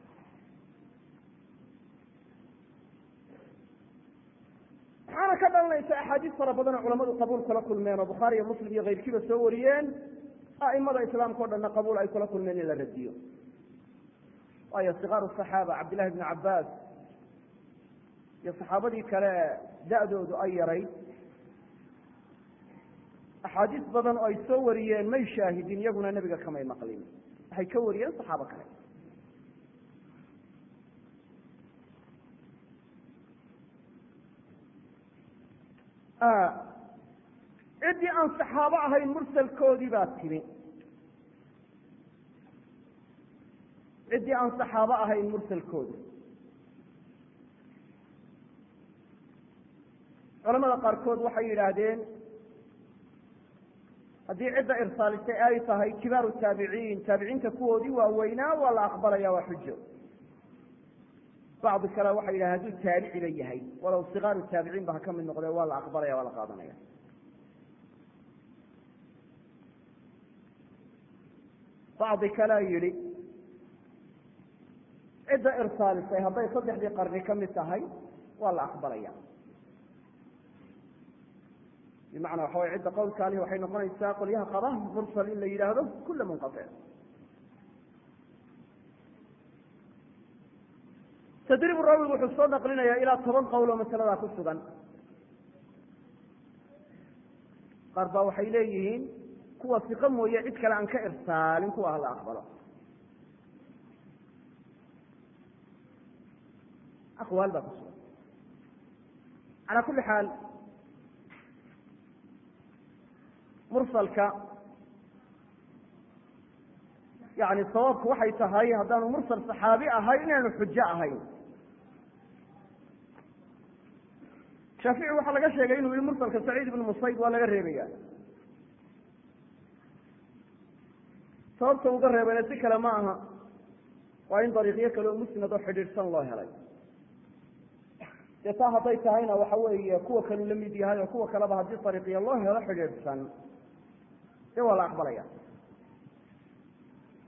B: waxaana ka dhalanaysa axaadiis fara badan oo culamadu qabuul kula kulmeen oo bukhaari iyo muslim iyo keyrkiiba soo wariyeen a'imada islaamka o dhanna qabuul ay kula kulmeen in la radiyo waayo sikaaru saxaaba cabdillahi bni cabbaas iyo saxaabadii kale da-doodu ay yarayd axaadiis badan oo ay soo wariyeen may shaahidin iyaguna nebiga kamay maqlin waxay ka wariyeen saxaabo kale ciddii aan saxaabo ahayn mursalkoodii baa timi ciddii aan saxaabo ahayn mursalkoodi culamada qaarkood waxay yidhaahdeen haddii cidda irsaalisay ay tahay kibaaru taabiciin taabiciinta kuwoodii waaweynaa waa la aqbalaya waa xujo bacdi kale waxay yidhahen hadduu taabiciba yahay walow sikaaru taabiciin ba ha ka mid noqdee waa la aqbalaya waa la qaadanaya bacdi kalea yidhi cidda irsaalisay hadday saddexdii qarni ka mid tahay waa la aqbalaya bimacnaa waxa way cidda qowlkaalihi waxay noqonaysaa qolyaha qaba mursal in la yidhaahdo kula munqatic tadribu raawigu wuxuu soo naqlinayaa ilaa toban qowl oo masaladaa ku sugan qaar baa waxay leeyihiin kuwa siqo mooye cid kale aan ka irsaalin kuwa hala aqbalo aqwaal baa ku sugan calaa kulli xaal mursalka yani sababku waxay tahay haddaanu mursal saxaabi ahayn inaanu xujo ahayn shaafici waxaa laga sheegay inuu yihi mursalka saciid ibnu musayb waa laga reebaya sababta uga reebayna si kale ma aha waa in dariiqyo kale oo musnad oo xidhiidhsan loo helay dee taa hadday tahayna waxa weeye kuwa kaleu la mid yahay oo kuwa kaleba haddii dariiqyo loo helo xidhiidhsan dee waa la aqbalaya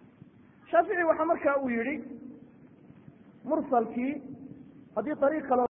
B: shaafici waxaa marka uu yihi mursalkii haddii ariiq kale